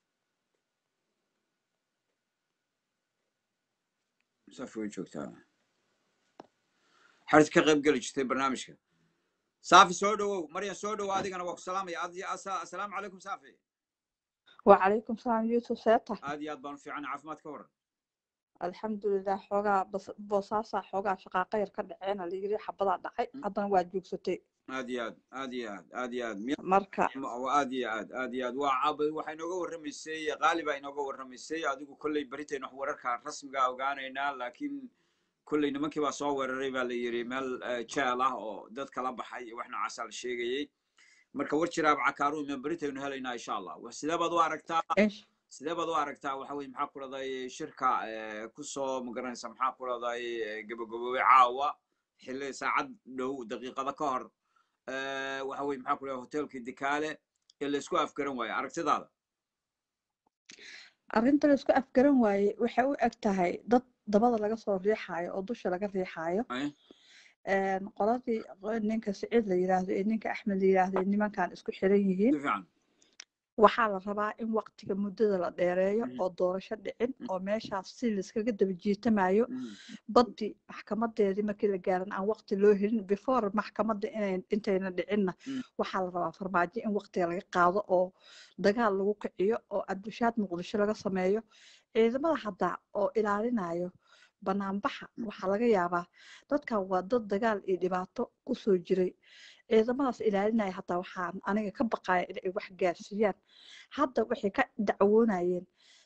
saafi way joogtaa xarid ka qayb geli jirtay barnaamijka saafi soo dhowow maryan soo dhowow adigana waa ku salaamaya assalaamu calaykum saafi وعليكم السلام يوسف سيطة aad iyo aad baan u fiican caafimaad ka waran الحمد لله حوغا بس بوساسا حوغا شقاقة يركا دعينا اللي يري حبضا دعي عدنا واجوك ستي aad iyo aad aad iyo aad aad iyo aad miya مركا aad iyo aad aad iyo aad waa cab waxaa inooga warramaysay qaali baa inooga warramaysay adigu kolley beritaynu wax wararka rasmiga ogaanaynaa laakiin kolley nimankii baa soo weeraray baa la yidhi meel jeel ah oo dad kala baxay iyo wax noocaasaa la sheegayey marka war jiraab cakaaru iman beritaynu helaynaa insha allah sidee baad u aragtaa إيش sidee baad u aragtaa waxa weye maxaa ku dhahday shirka kusoo magaranaysa maxaa ku dhahday gabagaboobay caawa xilli saacad dhow daqiiqada ka hor waxa weye maxaa ku dhahday hotelkii dikaale ee la isku afgaran waayo aragtidaada arrinta la isku afgaran waaye waxay u eg tahay dad dabada laga soo riixaayo oo dusha laga riixaayo Ay, Een, qoladii ninka siciid la yiraahdo iyo ninka axmed la yiraahdo iyo nimankan isku xiran yihiin si fiican waxaa la rabaa in waqtiga muddada la dheereeyo Mhm. oo doorasho dhicin Mhm. oo meeshaas si laiskaga daba jiitamayo Mm, baddi maxkamadeedii markii la gaaran aan waqti loo helin before maxkamadda inay intayna dhicinna Mm. waxaa la rabaa farmaajo in waqtiga laga qaado oo dagaal lagu kiciyo oo cabdishaad muqdisho laga sameeyo ciidamada hadda oo ilaalinayo banaanbaxa waxaa laga yaabaa dadkan waa dad dagaal iyo dhibaato kusoo jiray ciidamadaas ilaalinaya hataa waxaan aniga ka baqaya inay wax gaarsiiyaan hadda waxay ka dacwoonayeen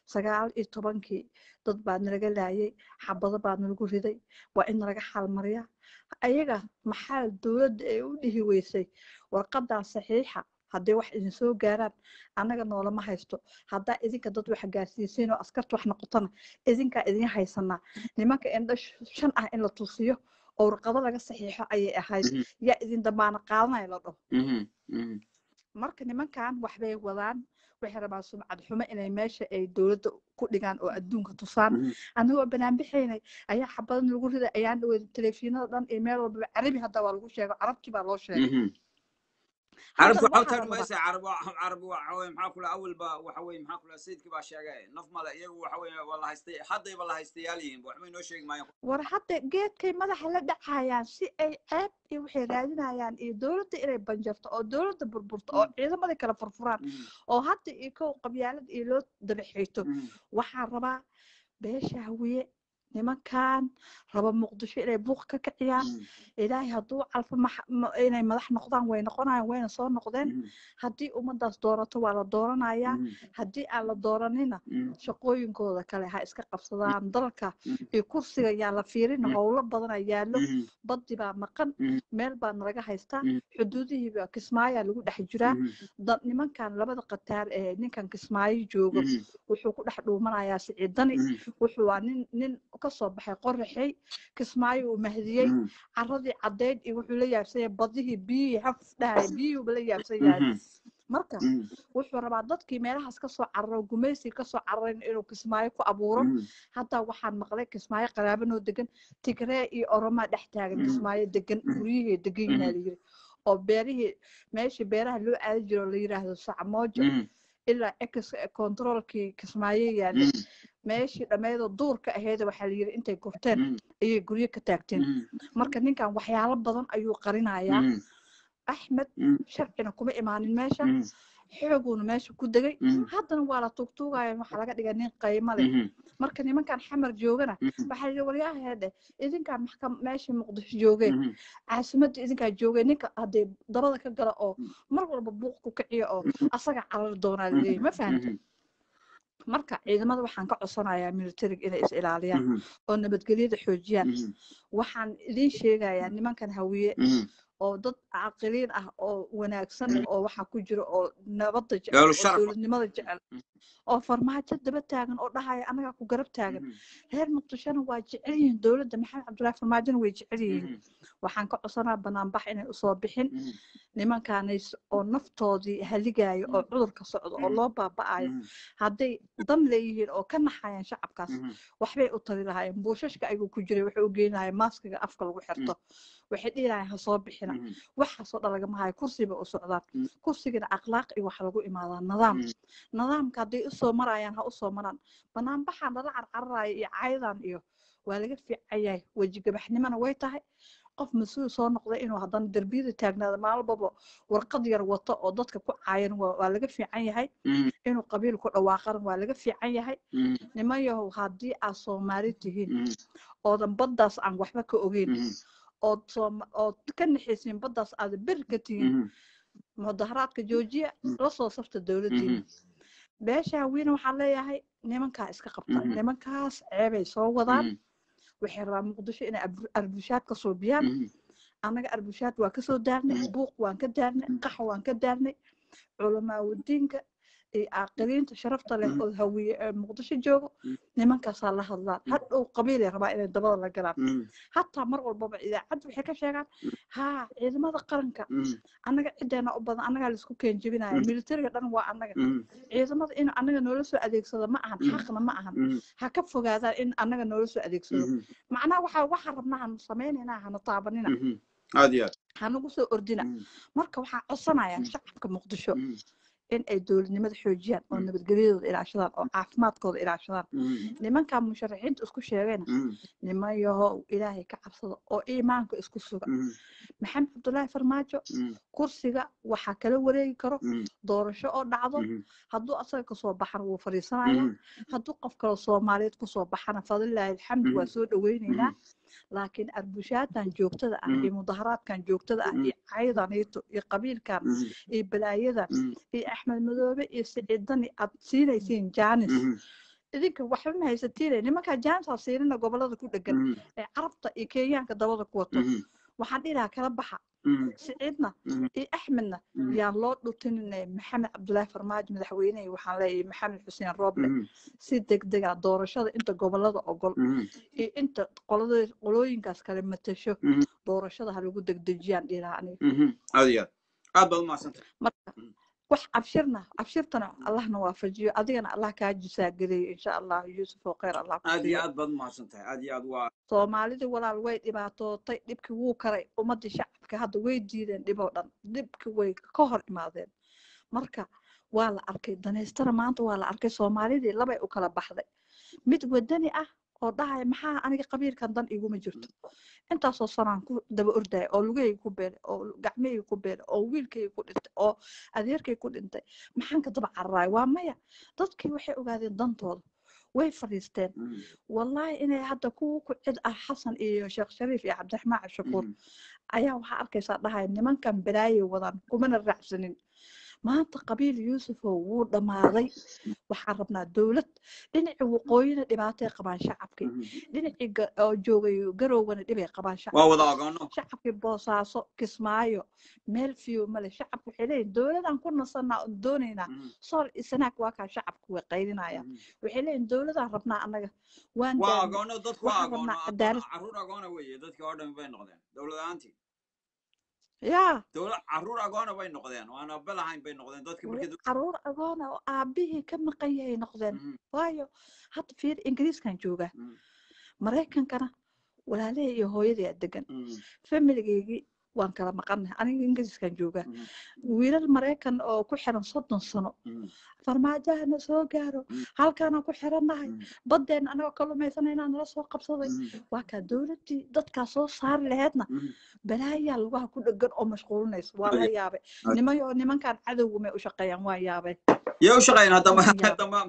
sagaal iyo tobankii dad baa nalaga laayay xabado baa nalagu riday waa in nalaga xaalmariyaa ayaga maxaa dowladda ay u dhihi weysay warqadan saxiixa hadday wax idin soo gaaraan annaga noolama haysto haddaa idinka dad wax gaarsiisiin oo askarta wax noqotona idinkaa idin haysanaa nimanka indho shan ah in la tusiyo oo warqado laga saxiixo ayay ahayd yaa idin damaana qaadanaya la dhaho marka nimankan waxbay wadaan waxay rabaan sumcad xumo inay meesha ay dowladda ku dhigaan oo adduunka tusaan annagoo banaanbixaynay ayaa xabadan lagu riday ayaan dhawey telefiinada dhan iyo meel walbaba carabi hadda waa lagu sheego carabtii baa loo sheegay carabku hadda waxaa waxaa la rabaa tarmaysa carab carab waxa weye maxaa kula awalba waxa weye maxaa kula sayidkii baa sheegay naf male iyagu waxa weye waa la haystay haddayba la haystayaal yihiin waxba inoo sheegi maayaan war hadda geedkay madaxa la dhacayaan si ay ceeb iyo waxay raadinayaan iyo dowladda inay banjarto oo dowladda burburto oo ciidamadii kala furfuraan oo hadda iyo kow qabyaalada iyo loo dabaxiito waxaan rabaa beesha hawiye nimankan raba muqdisho inay buuq ka kiciyaan ilaahay hadduu calfo max- ma- inay madax noqdaan way noqonayaan wayna soo noqdeen haddii ummadaas doorato waa la dooranayaa haddii aan la dooranina shaqooyinkooda kale ha iska qabsadaan dalka iyo kursiga yaa la fiirin howlo badana yaallo baddi baa maqan meel baa nalaga haystaa xuduudihii baa kismaayaa lagu dhex jiraa da- nimankan labada qataar ee ninkan kismaayo joogo wuxuu ku dhex dhuumanayaa siciidani wuxuu waa nin nin kasoo baxay qoraxay kismaayo uu mahdiyey caradii caddeyd iyo wuxuu la yaabsan yahay badihii biyihii haf dhahay biyuhuba la yaabsan yahay marka wuxuu rabaa dadkii meelahaas kasoo cararo gumaysiga kasoo cararin inuu kismaayo ku abuuro hadda waxaan maqlay kismaayo qaraabanoo degan tigree iyo oromaa dhex taagan kismaayo degan guryihii degan yihinaa layiri oo beerihii meeshii beeraha loo aadi jiro la yiraahdo sacmoojo ilaa ex controlkii kismaayo yaalay meeshii dhammeedoo duurka aheeda waxaa la yiri intay gurteen ayay guryo ka taagteen marka ninkan waxyaalo badan ayuu qarinayaa axmed sharcina kuma imaanin meesha xooguuna meesha ku degay haddana waa la tuugtuugaya waxaa laga dhiga nin qaymo leh marka nimankan xamar joogana waxaa yidhi waryaaheedhe idinkaan maxkam meeshii muqdisho joogeen caasimadda idinkaa joogeen ninka haddee dabada ka gala oo mar walba buuq ku kiciya oo asaga carari doonaa laleeyahy ma fahamta marka ciidamada waxaan ka codsanayaa militariga inay is ilaaliyaan oo nabadgelyada xoojiyaan waxaan idiin sheegayaa nimankan hawiye oo dad caqiliin ah oo wanaagsan oo waxaa ku jira oo nabadda jecel Gaalu oo sharaf. dowladnimada jecel oo farmaajo daba taagan oo dhahaya anagaa ku garab taagan reer muqdishona waa jecel yihiin dowladda maxamed cabdullaahi farmaajona way jecel yihiin waxaan ka codsanaa banaanbax inay usoo bixin nimankaanays oo naftoodii haligaayo oo cudurka socdo oo loo baaba'ayo hadday dan leeyihiin oo ka naxayaan shacabkaas waxbay u tari lahaayeen buushashka ayuu ku jiray wuxuu u geyn lahay maaskiga afka lagu xirto waxay dhihi lahayen ha soo bixina waxaasoo dhan lagama hayo kursi bay u socdaan kursigana akhlaaq iyo waxa lagu imaadaa nidaam nidaamka hadday usoo marayaan ha usoo maraan banaanbaxaan lala carcararayo iyo caydan iyo waa laga fiican yahay wejigabaxnimona way tahay qof mas-uul soo noqday inuu haddana derbiyada taagnaada maalbaba warqad yar wato oo dadka ku caayan waa waa laga fiican yahay inuu qabiil ku dhawaaqana waa laga fiican yahay niman yahow haddii aad soomaali tihiin oodan baddaas aan waxba ka ogeyn ood sooma ood ka naxaysiin baddaas aada beri ka tihiin mudaharaadka joojiya la soo safta dowladdiina beesha hawiina waxaan leeyahay nimankaa iska qabta nimankaas ceebay soo wadaan waxay rabaan muqdisho inay arbu- arbushaad ka suubiyaan annaga arbushaad waa kasoo daarnay buuq waan ka daarnay qax waan ka daarnay culamaawadiinka iyo caaqiliinta sharafta leh oo hawiye ee muqdisho joogo nimankaasaa la hadlaan hadhow qabiilay rabaa inay dabada la galaan hataa mar walbaba idaacadda waxay ka sheegaan haa ciidamada qaranka annaga ciddeena u badan annagaa laisku keen jebinaya militariga dhan waa annaga ciidamada in annaga noola soo adeegsado ma ahan xaqna ma ahan ha ka fogaadaan in annaga noola soo adeegsado macnaha waxa waxaan rabnaa hanu samaynayna hanu taabanina aad iyo aad hanagu soo ordina marka waxaan codsanayaa shacabka muqdisho in ay dowladnimada xoojiyaan oo nabadgelyadooda ilaashadaan oo caafimaadkooda ilaashadaan nimankan musharaxiinta isku sheegayna niman yahow ilaahay ka cabsada oo iimaanka isku suga maxamed cabdullaahi farmaajo kursiga waxaa kala wareegi karo doorasho oo dhacdo hadduu asaga kasoo baxana wuu fadhiisanaya hadduu qof kale soomaaliyeed kusoo baxana fadlilaahi alxamdu waa soo dhaweyneynaa laakiin arbushaadkan joogtada ah iyo mudaharaadkan joogtada ah iyo caydaniito iyo qabiilkan iyo balaayadan iyo axmed madoobe iyo siciidani aad siinaysiin jaanis idinka waxba ma haysatiine nimankaa jaamsa siinina gobolada ku dhegan Mhm, ee carabta iyo kenyaanka dabada ku wato mhm, waxaan dhihi lahaa kala baxa mhm, siciidna mhm, iyo axmedna mhm, yaan loo dhutinine maxamed cabdulaahi farmaajo madaxweynehi waxaan leeyahay maxamed xuseen rooble mhm, si degdega doorashada inta gobolada ogol mhm, iyo inta qolada qolooyinkaas kale matasho mhm, doorashada ha lagu degdejiyaan dhihi lahaa aniga mhm. aad iyo aad aad baad umahadsantahay marka Mhm. wax abshirna abshirtana allahna waafajiyo adigana allah kaa jisaageliyo insha allah yuusuf oo kheyr allah ku aad iyo siiyo aad baad umahadsantahay aad iyo aad waa soomaalidii walaal way dhibaatootay dhibkii wuu karay ummadii shacabka hadda way diideen dhiboo dhan dhibkii way ka hor imaadeen marka waa la arkay danaystana maanta waa la arkay soomaalidii labay u kala baxday mid wadani ah oo dhahaya maxaa aniga qabiilkan dan iguma jirto intaasoo sanaan ku daba ordaya oo lugahayga ku beelay oo gacmahayga ku beelay oo wiilkayga ku dhintay oo adeerkay ku dhintay maxaan ka daba cararaaya waa maya dadkii waxay ogaadeen dantooda way fadhiisteen Mhm, wallahi inay hadda kuwa ku cid ah xasan iyo sheekh shariif iyo cabdiraxmaan cashakuur mhm, ayaa waxaa arkaysaa dhahaya nimankan balaayay wadaan kumana raacsanin maanta qabiil yuusufow wuu dhammaaday waxaan rabnaa dowlad dhinacii waqooyina dhibaatay qabaan shacabkii mhm. dhinacii ga- oo joogay garowgana dhibay qabaan waa shacabkii wada ogoono shacabkii boosaaso kismaayo meel fiyo male shacabku waxay leeyihin dowladaan ku nasanaa oon doonaynaa Mhm, sool iyo sanaag waa kaa shacabku way qaylinayaan mhm. waxay leeyihin dowladaan rabnaa annaga waan waa daadnay agoono dadku waa waxaan agoono rabnaa agoon cadaalad caruur agoona weeye dadkii oo dhan bay noqdeen dowladaantii yaa dowlad caruur agoona bay noqdeen waan abalahayn bay noqdeen dadkii way markii caruur agoona oo aabihii ka maqan yahay noqdeen Mhm, waayo hadda fiir ingiriiskan joogaa mhm, maraykankana walaalahey iyo hooyadii aa degan mhm, familigeygii waan kala maqannahay aniga ingiriiskan joogaa mhm, wiilal maraykan oo ku xiran soddon sano mhm, farmaajahana soo gaaro Mm. halkaanaan ku xirannahay mhm, baddeen anagoo kalumaysana inaan nala soo qabsaday mhm, waa kaa dowladdii dadkaa soo saari laheedna mhm. balaayaa lugaha ku dhegan oo mashquulinaysa waa la Ay, yaabay ay. niman nimankan cadowga may u shaqeeyaan waa yaabay yay u shaqeyn haddama waan yaabay haddama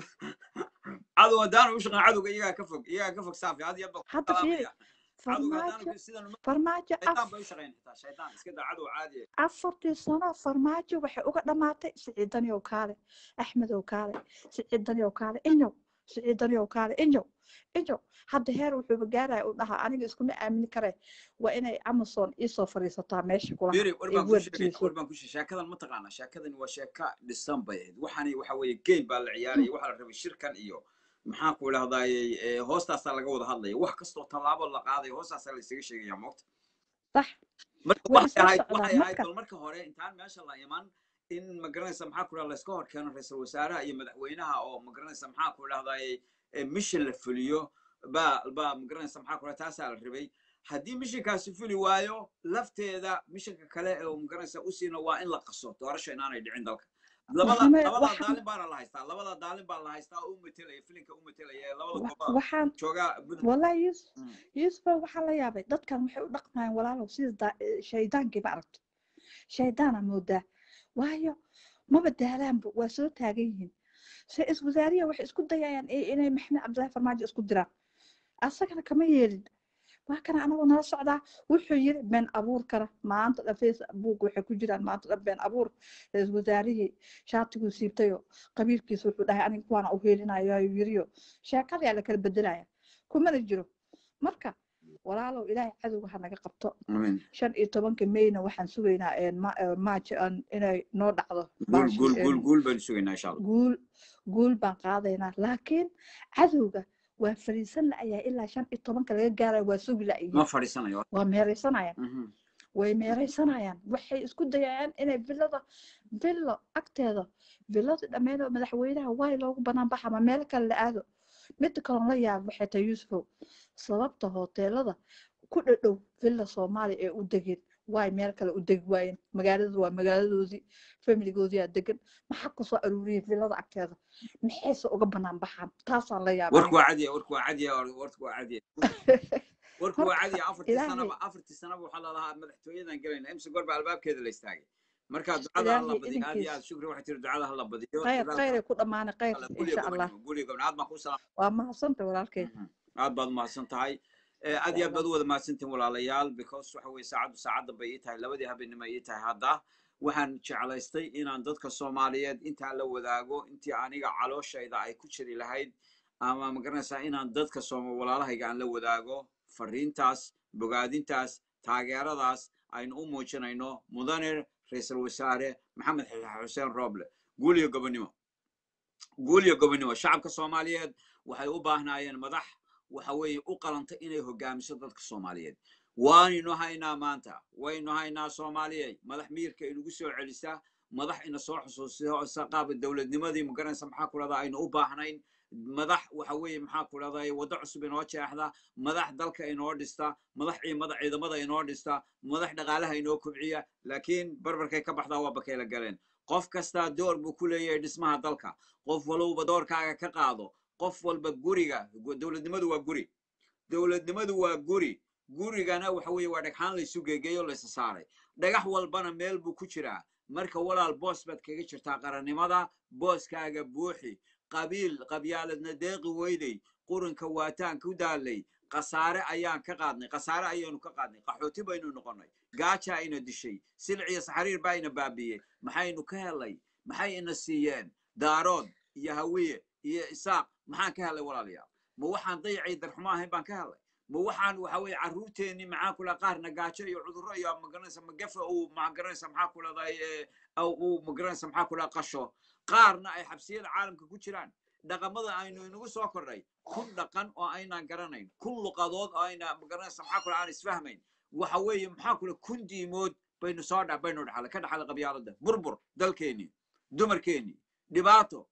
cadow haddaanu u shaqeyn cadowga iyagaa ka fog iyagaa ka fog saafi had iyo baa ku hadda fiiri salaamaya cadowga farmaajo haddaanu sidan uma farmaajo af shaydaan bay u shaqeyn xitaa shaydaan iska daa cadow caadi ah afartii sano farmaajo waxay uga dhammaatay siciidani ow kaale axmed ow kaale siciidani ow kaale inyow siciidani ow kaale inyow inyow hadda heer wuxuuba gaaraya u dhahaa aniga iskuma aamini kare waa inay amazon iisoo fadhiisataa meesha kulaha beri war ee baan ku sheegay wardiiso war baan ku sheegay sheekadan ma taqaana sheekadani waa sheeka dhisan bay ahayd waxani waxa weeye game baa la ciyaaraya waxaa la rabay shirkan iyo maxaan ku idhahdaaye hoostaasaa laga wada hadlaya wax kastoo tallaabo la qaadayo hoostaasaa la isaga sheegaya moogta sax marka way waxay isla ahayd socdaan waxay ahayd marka bal marka hore intaan meesha la iman in magaranaysa maxaa ku idhahda layska hor keeno ra-iisul wasaaraha iyo madaxweynaha oo magaranaysa maxaa ku idhahdaaye mission la fuliyo baa baa magaranaysa maxaa ku idhahda taasaa la rabay haddii mishinkaasi fuli waayo lafteeda mishinka kale oo magaranaysa usiina waa in la qaso doorasho inaanay dhicin dalka labada maxamed labada waxaan daalin baana la haystaa labada daalin baa la haystaa oo u metelaya filinka u metelaya ee labada wa- goba waxaan joogaa puntland wallahi yuusuf Mm, yuusufa waxaa la yaabay dadkan waxay u dhaqmayaan walaalow sida daa- eh, shaydaankiiba aragto shaydaana moodaa waayo maba daalaanba waa soo taagan yihiin se is wasaariya waxay isku dayayaan i- inay maxamed cabdillaahi farmaajo isku diraan asagana kama yeelin waa kana anagoo nala socdaa wuxuu yiri been abuur kara maanta dhan facebook waxay ku jiraan maanta dhan been abuur ra-iisul wasaarihii shaatiguu siibtayo qabiilkiisa wuxuu dhahay aniga kuwaana u heelinayo ayuu yiriyo sheekadayaa la kala bedelaya kumana jiro marka walaalow ilaahay cadowga ha naga qabto amiin shan iyo tobanka mayna waxaan sugaynaa een ma- een march aan inay noo dhacdo guul baashi guul guul een guul baynu sugaynaa insha allah guul guul baan qaadaynaa laakiin cadowga waa fariisan la'ayaa ilaa shan iyo tobanka laga gaaraya waa sugi ma la'yihiin fadhiisanayo waa meeraysanayaan Mhm. way meeraysanayaan waxay isku dayayaan inay villada villo agteeda villada dhammeyn oo madaxweynaha waay loogu banaan baxa ama meel kale la aado midda kaloon la yaab waxay tahay yuusufow sababta hoteelada ku dhadhow villa soomaaliya ee u degeen waay meel kale u degi waayeen magaalada waa magaaladoodii familigoodii aa degan maxaa kusoo aruuriyay villada agteeda maxayse uga banaan baxaan taasaan la yaab warku aniga waa cadiya warku waa cadiya warku waa cadiya warku waa marka cadiya afartii ilaahay sanaba afartii sanaba waxaa lalahaa madaxtooyadan gelayna imse goor baa albaabkeeda la istaagay marka ducada hala ilaahay badiyo aad iyo idinkiis aad shukri waxay tiri ducada hala badiyo khayr dadaalka khayray ku dhammaanay khayr alla guliga insha allah gobonimo guliga gobonimo aad baan kuu salaam waa mahadsanta walaalkay Mhm. aad baad umahadsan tahay Eh, aad insha iyo aad baad allah u wada mahadsantihin walaalayaal because waxa weye saacaddu saacaddan bay ii tahay labadii habeenimo ii tahay hadda waxaan jeclaystay inaan dadka soomaaliyeed intaan la wadaago intii aniga calooshayda ay ku jiri lahayd ama magaranaysaa inaan dadka sooma walaalahayga aan la wadaago fariintaas bogaadintaas taageeradaas aynu u muujinayno mudane ra-iisul wasaare maxamed xuseen roble guul iyo gobonimo guul iyo gobonimo shacabka soomaaliyeed waxay u baahnaayeen madax waxa weeye u qalanta inay hogaamiso dadka soomaaliyeed waanaynu haynaa maanta waynu haynaa soomaaliyey madax miirka inugu soo celisa madax ina soo xusuusisa qaaba dowladnimadii magaranaysa maxaa ku dhahdaa aynu u baahnayn madax waxa weeye maxaa ku dhahday waddo cusub inoo jeexda madax dalka inoo dhista madax ciidamada ciidamada inoo dhista madax dhaqaalaha inoo kobciya laakiin barbarkay ka baxdaa waa bakayla galeen qof kastaa door buu ku leeyahay dhismaha dalka qof walowba doorkaaga ka qaado qof walba guriga dowladnimadu waa guri dowladnimadu waa guri gurigana waxa weeye waa dhagxaan laysu geegeeyo laysa saaray dhagax walbana meel buu ku jiraa marka walaal boos baad kaga jirtaa qarannimada booskaaga buuxi qabiil qabyaaladna deeqi weydey quranka waataan ku daalay khasaare ayaan ka qaadnay khasaare ayaynu ka qaadnay qaxooti baynu noqonnay gaaja ayna dishay silciyo saxariir baa ina baabiyey maxaynu ka helay maxay ina siiyeen daarood iyo hawiye iyo isaaq maxaan ka helay walaalayaal ma waxaan dayacay darxumo ahayn baan ka helay ma waxaan waxa weeye carruurteennii maxaa kula qaarna gaajo iyo cudurro iyo magaranaysa magafa uu magaranaysa maxaa kuladay uu magaranaysa maxaa kula qasho qaarna ay xabsiyada caalamka ku jiraan dhaqamada aynu inagu soo kordhay kun dhaqan oo aynaan garanayn kun luqadood oo ayna magaranaysa maxaa kula aan isfahmayn waxa weeye maxaa kula kun diimood baynu soo dha baynu dhaxalay ka dhaxalay qabyaalada burbur dalkeennii dumarkeennii dhibaato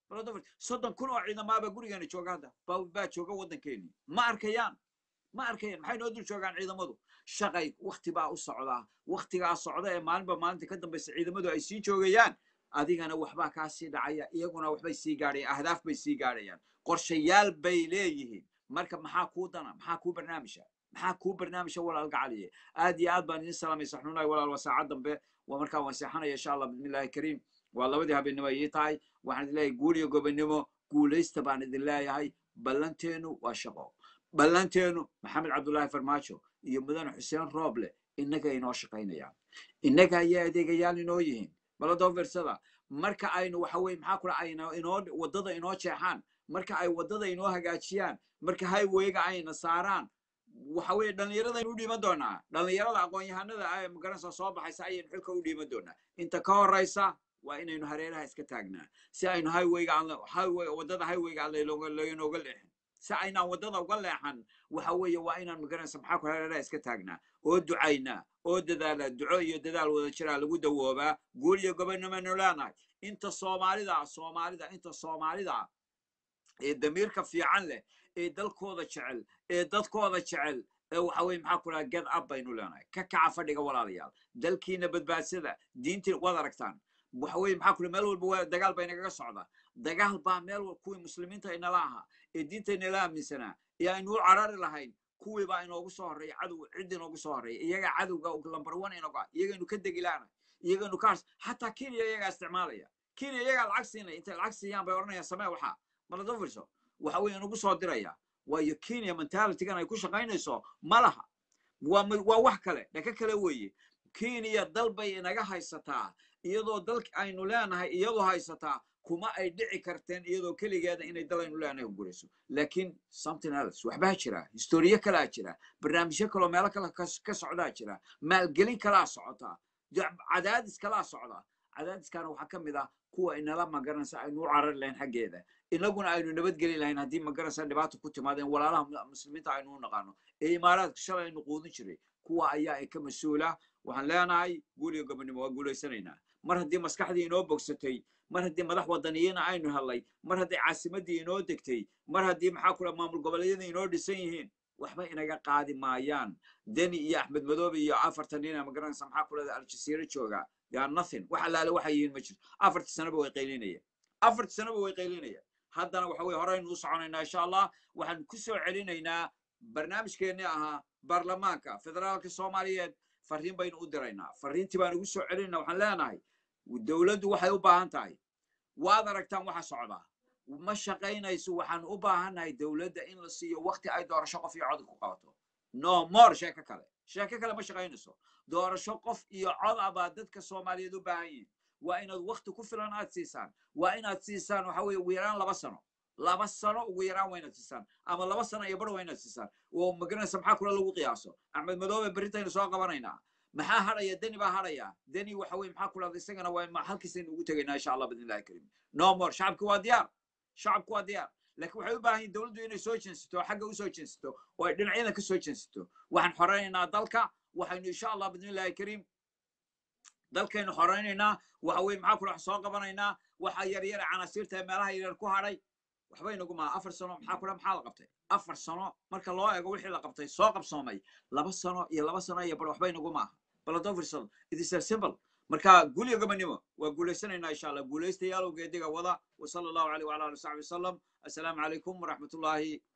soddon kun oo ciidamaaba gurigeena jooga hadda baa jooga waddankeennii ma arkayaan ma arkayaan maxay noo dul joogaan ciidamadu shaqay wakti baa u socdaa waktigaa socda ee maalinba maalinta ka dambaysa ciidamadu ay sii joogayaan adigana waxbaa kaa sii dhacaya iyaguna waxbay sii gaadhayaan ahdaaf bay sii gaadhayaan qorshayaal bay leeyihiin marka maxaa kuu dana maxaa kuu barnaamija maxaa kuu barnaamija walaal gacaliye aad iyo aad baan idin salaamay saxnuunahay walaal waa saacad dambe waa markaa waan seexanaya insha allah bismillahi kariim waa labadii habeenimo ii tahay waxaan idin leeyahay guul iyo gobonimo guulaysta baan idin leeyahay ballanteenu waa shaqo ballanteenu maxamed cabdullaahi farmaajo iyo mudane xuseen rooble innaga inoo shaqaynayaan innaga ayaa adeegayaal inoo yihiin baladoo firsada marka aynu waxa weye maxaa kula ayna inoo waddada inoo jeexaan marka ay waddada inoo hagaajiyaan marka highwayga ayna saaraan waxa weye dhallinyaradaynu u dhiiman doonaa dhallinyarada aqoon-yahanada ah ee magaranaysa soo baxaysa ayaynu xilka u dhiiman doonaa inta ka horaysa waa inaynu hareeraha iska taagnaa si aynu highwayga aan highway waddada highwayga aan laynooga leexin si aynaan waddada uga leexan waxa weeye waa inaan magaranaysa maxaa ku hareeraha iska taagnaa oo ducaynaa oo dadaala duco iyo dadaal wada jiraa lagu dawoobaa guul iyo gobonimanu leenahay inta soomaalida soomaalida inta soomaalida ee damiirka fiican leh ee dalkooda jecel ee dadkooda jecel ee waxa weye maxaa ku dhaha get up baynu leenahay ka kaca fadhiga walaalayaal dalkiina badbaadsada diintii waad aragtaan waxa weye maxaa kule meel walba waa dagaal bay nagaga socdaa dagaal baa meel walba kuwii muslimiinta inala ahaa ee diinta inala aaminsanaa ee aynu u carari lahayn kuwii baa inoogu soo horreeya cadow cid inoogu soo horreeya iyaga cadowga lambar one inoga iyagaynu ka degilaana iyagaynu ka hars xataa kenya iyagaa isticmaalaya kenya iyagaa lacag siinaya intay lacag siiyaan bay odhanayaan samee waxaa malada firso waxa weye inugu soo diraya waayo kenya mentalitygan ay ku shaqaynayso ma laha waa waa wax kale dhaka kale weeye kenya dal bay inaga haysataa iyadoo dalk aynu leenahay iyadoo haysataa kuma ay dhici karteen iyadoo keligeeda inay dal aynu leenahay gurayso laakiin something else waxbaa jira historiyo kalaa jira barnaamijyo kaloo meelo kale ka socdaa jira maalgelin kalaa socotaa cadaadis kalaa socda cadaadiskana waxaa ka mid ah kuwa inala magaranaysa aynu u carari lahayn xaggeeda inaguna aynu nabadgeli lahayn haddii magaranaysa dhibaata ku timaadeen walaalaha muslimiinta aynu u naqaano ee imaaraadka shalay aynu quudin jiray kuwa ayaa ay ka mas-uula waxaan leenahay guul iyo gobonimo waa guulaysanaynaa mar haddii maskaxdii inoo bogsatay mar haddii madax wadaniyiina aynu helay mar haddii caasimaddii inoo degtay mar haddii maxaa kula maamul goboleedyada inoo dhisan yihiin waxba inaga qaadi maayaan deni iyo axmed madoobe iyo afartan nina magaranaysa maxaa kulada aljasiira jooga yaa nothing wax allaale waxay yihiin ma jirto afartii sanaba way qaylinayaan afartii sanaba way qaylinayaan haddana waxa weye horeynu u soconaynaa insha allah waxaanu ku soo celinaynaa barnaamijkeennii ahaa baarlamaanka federaalka soomaaliyeed farriin baynu u diraynaa farriintii baanu ugu soo celinaynaa waxaan leenahay dowladdu waxay u baahan tahay waad aragtaan waxa socdaa ma shaqaynayso waxaan u baahannahay dowladda in la siiyo wakti ay doorasho qof iyo cod ku qabato no more sheeko kale sheeko kale ma shaqaynayso doorasho qof iyo cod ah baa dadka soomaaliyeed u baahan yihin waa inaad wakti ku filan aad siisaan waa inaad siisaan waxa weeye ugu yaraan laba sano laba sano ugu yaraan waa inaad siisaan ama laba sano iyo bar waa inaad siisaan oo magaranaysa maxaa kula lagu qiyaaso axmed madoobe berintaynu soo qabanaynaa maxaa hadhaya deni baa hadhaya deni waxa weye maxaa kulada isagana waa ma- halkiisaynu ugu tegaynaa insha allah bidnillahi karim no more shacabki waa diyaar shacabku waa diyaar laakiin waxay u baahan yihin dowladdu inay soo jeensato oo xagga usoo jeensato oo ay dhinacyada ka soo jeensato waxaan xoreynaynaa dalka waxaynu insha allah bidnillahi karim dalkaynu xoreynaynaa waxa weye maxaa kula soo qabanaynaa waxa yaryara canasiirta ee meelaha yaryar ku hadhay waxba inagu maaha afar sano maxaa kula maxaa la qabtay afar sano marka loo eego wixii la qabtay soo qabsoomay laba sano iyo laba sano iyo bar waxba inagu maaha baladofirsal it is a simple marka gulyo gabanimo waa guulaysanaynaa insha allah guulaystayaal geediga wada wasala allahu caleyh wala ali wasaxbi wasalam assalaamu calaykum waraxmatullaahi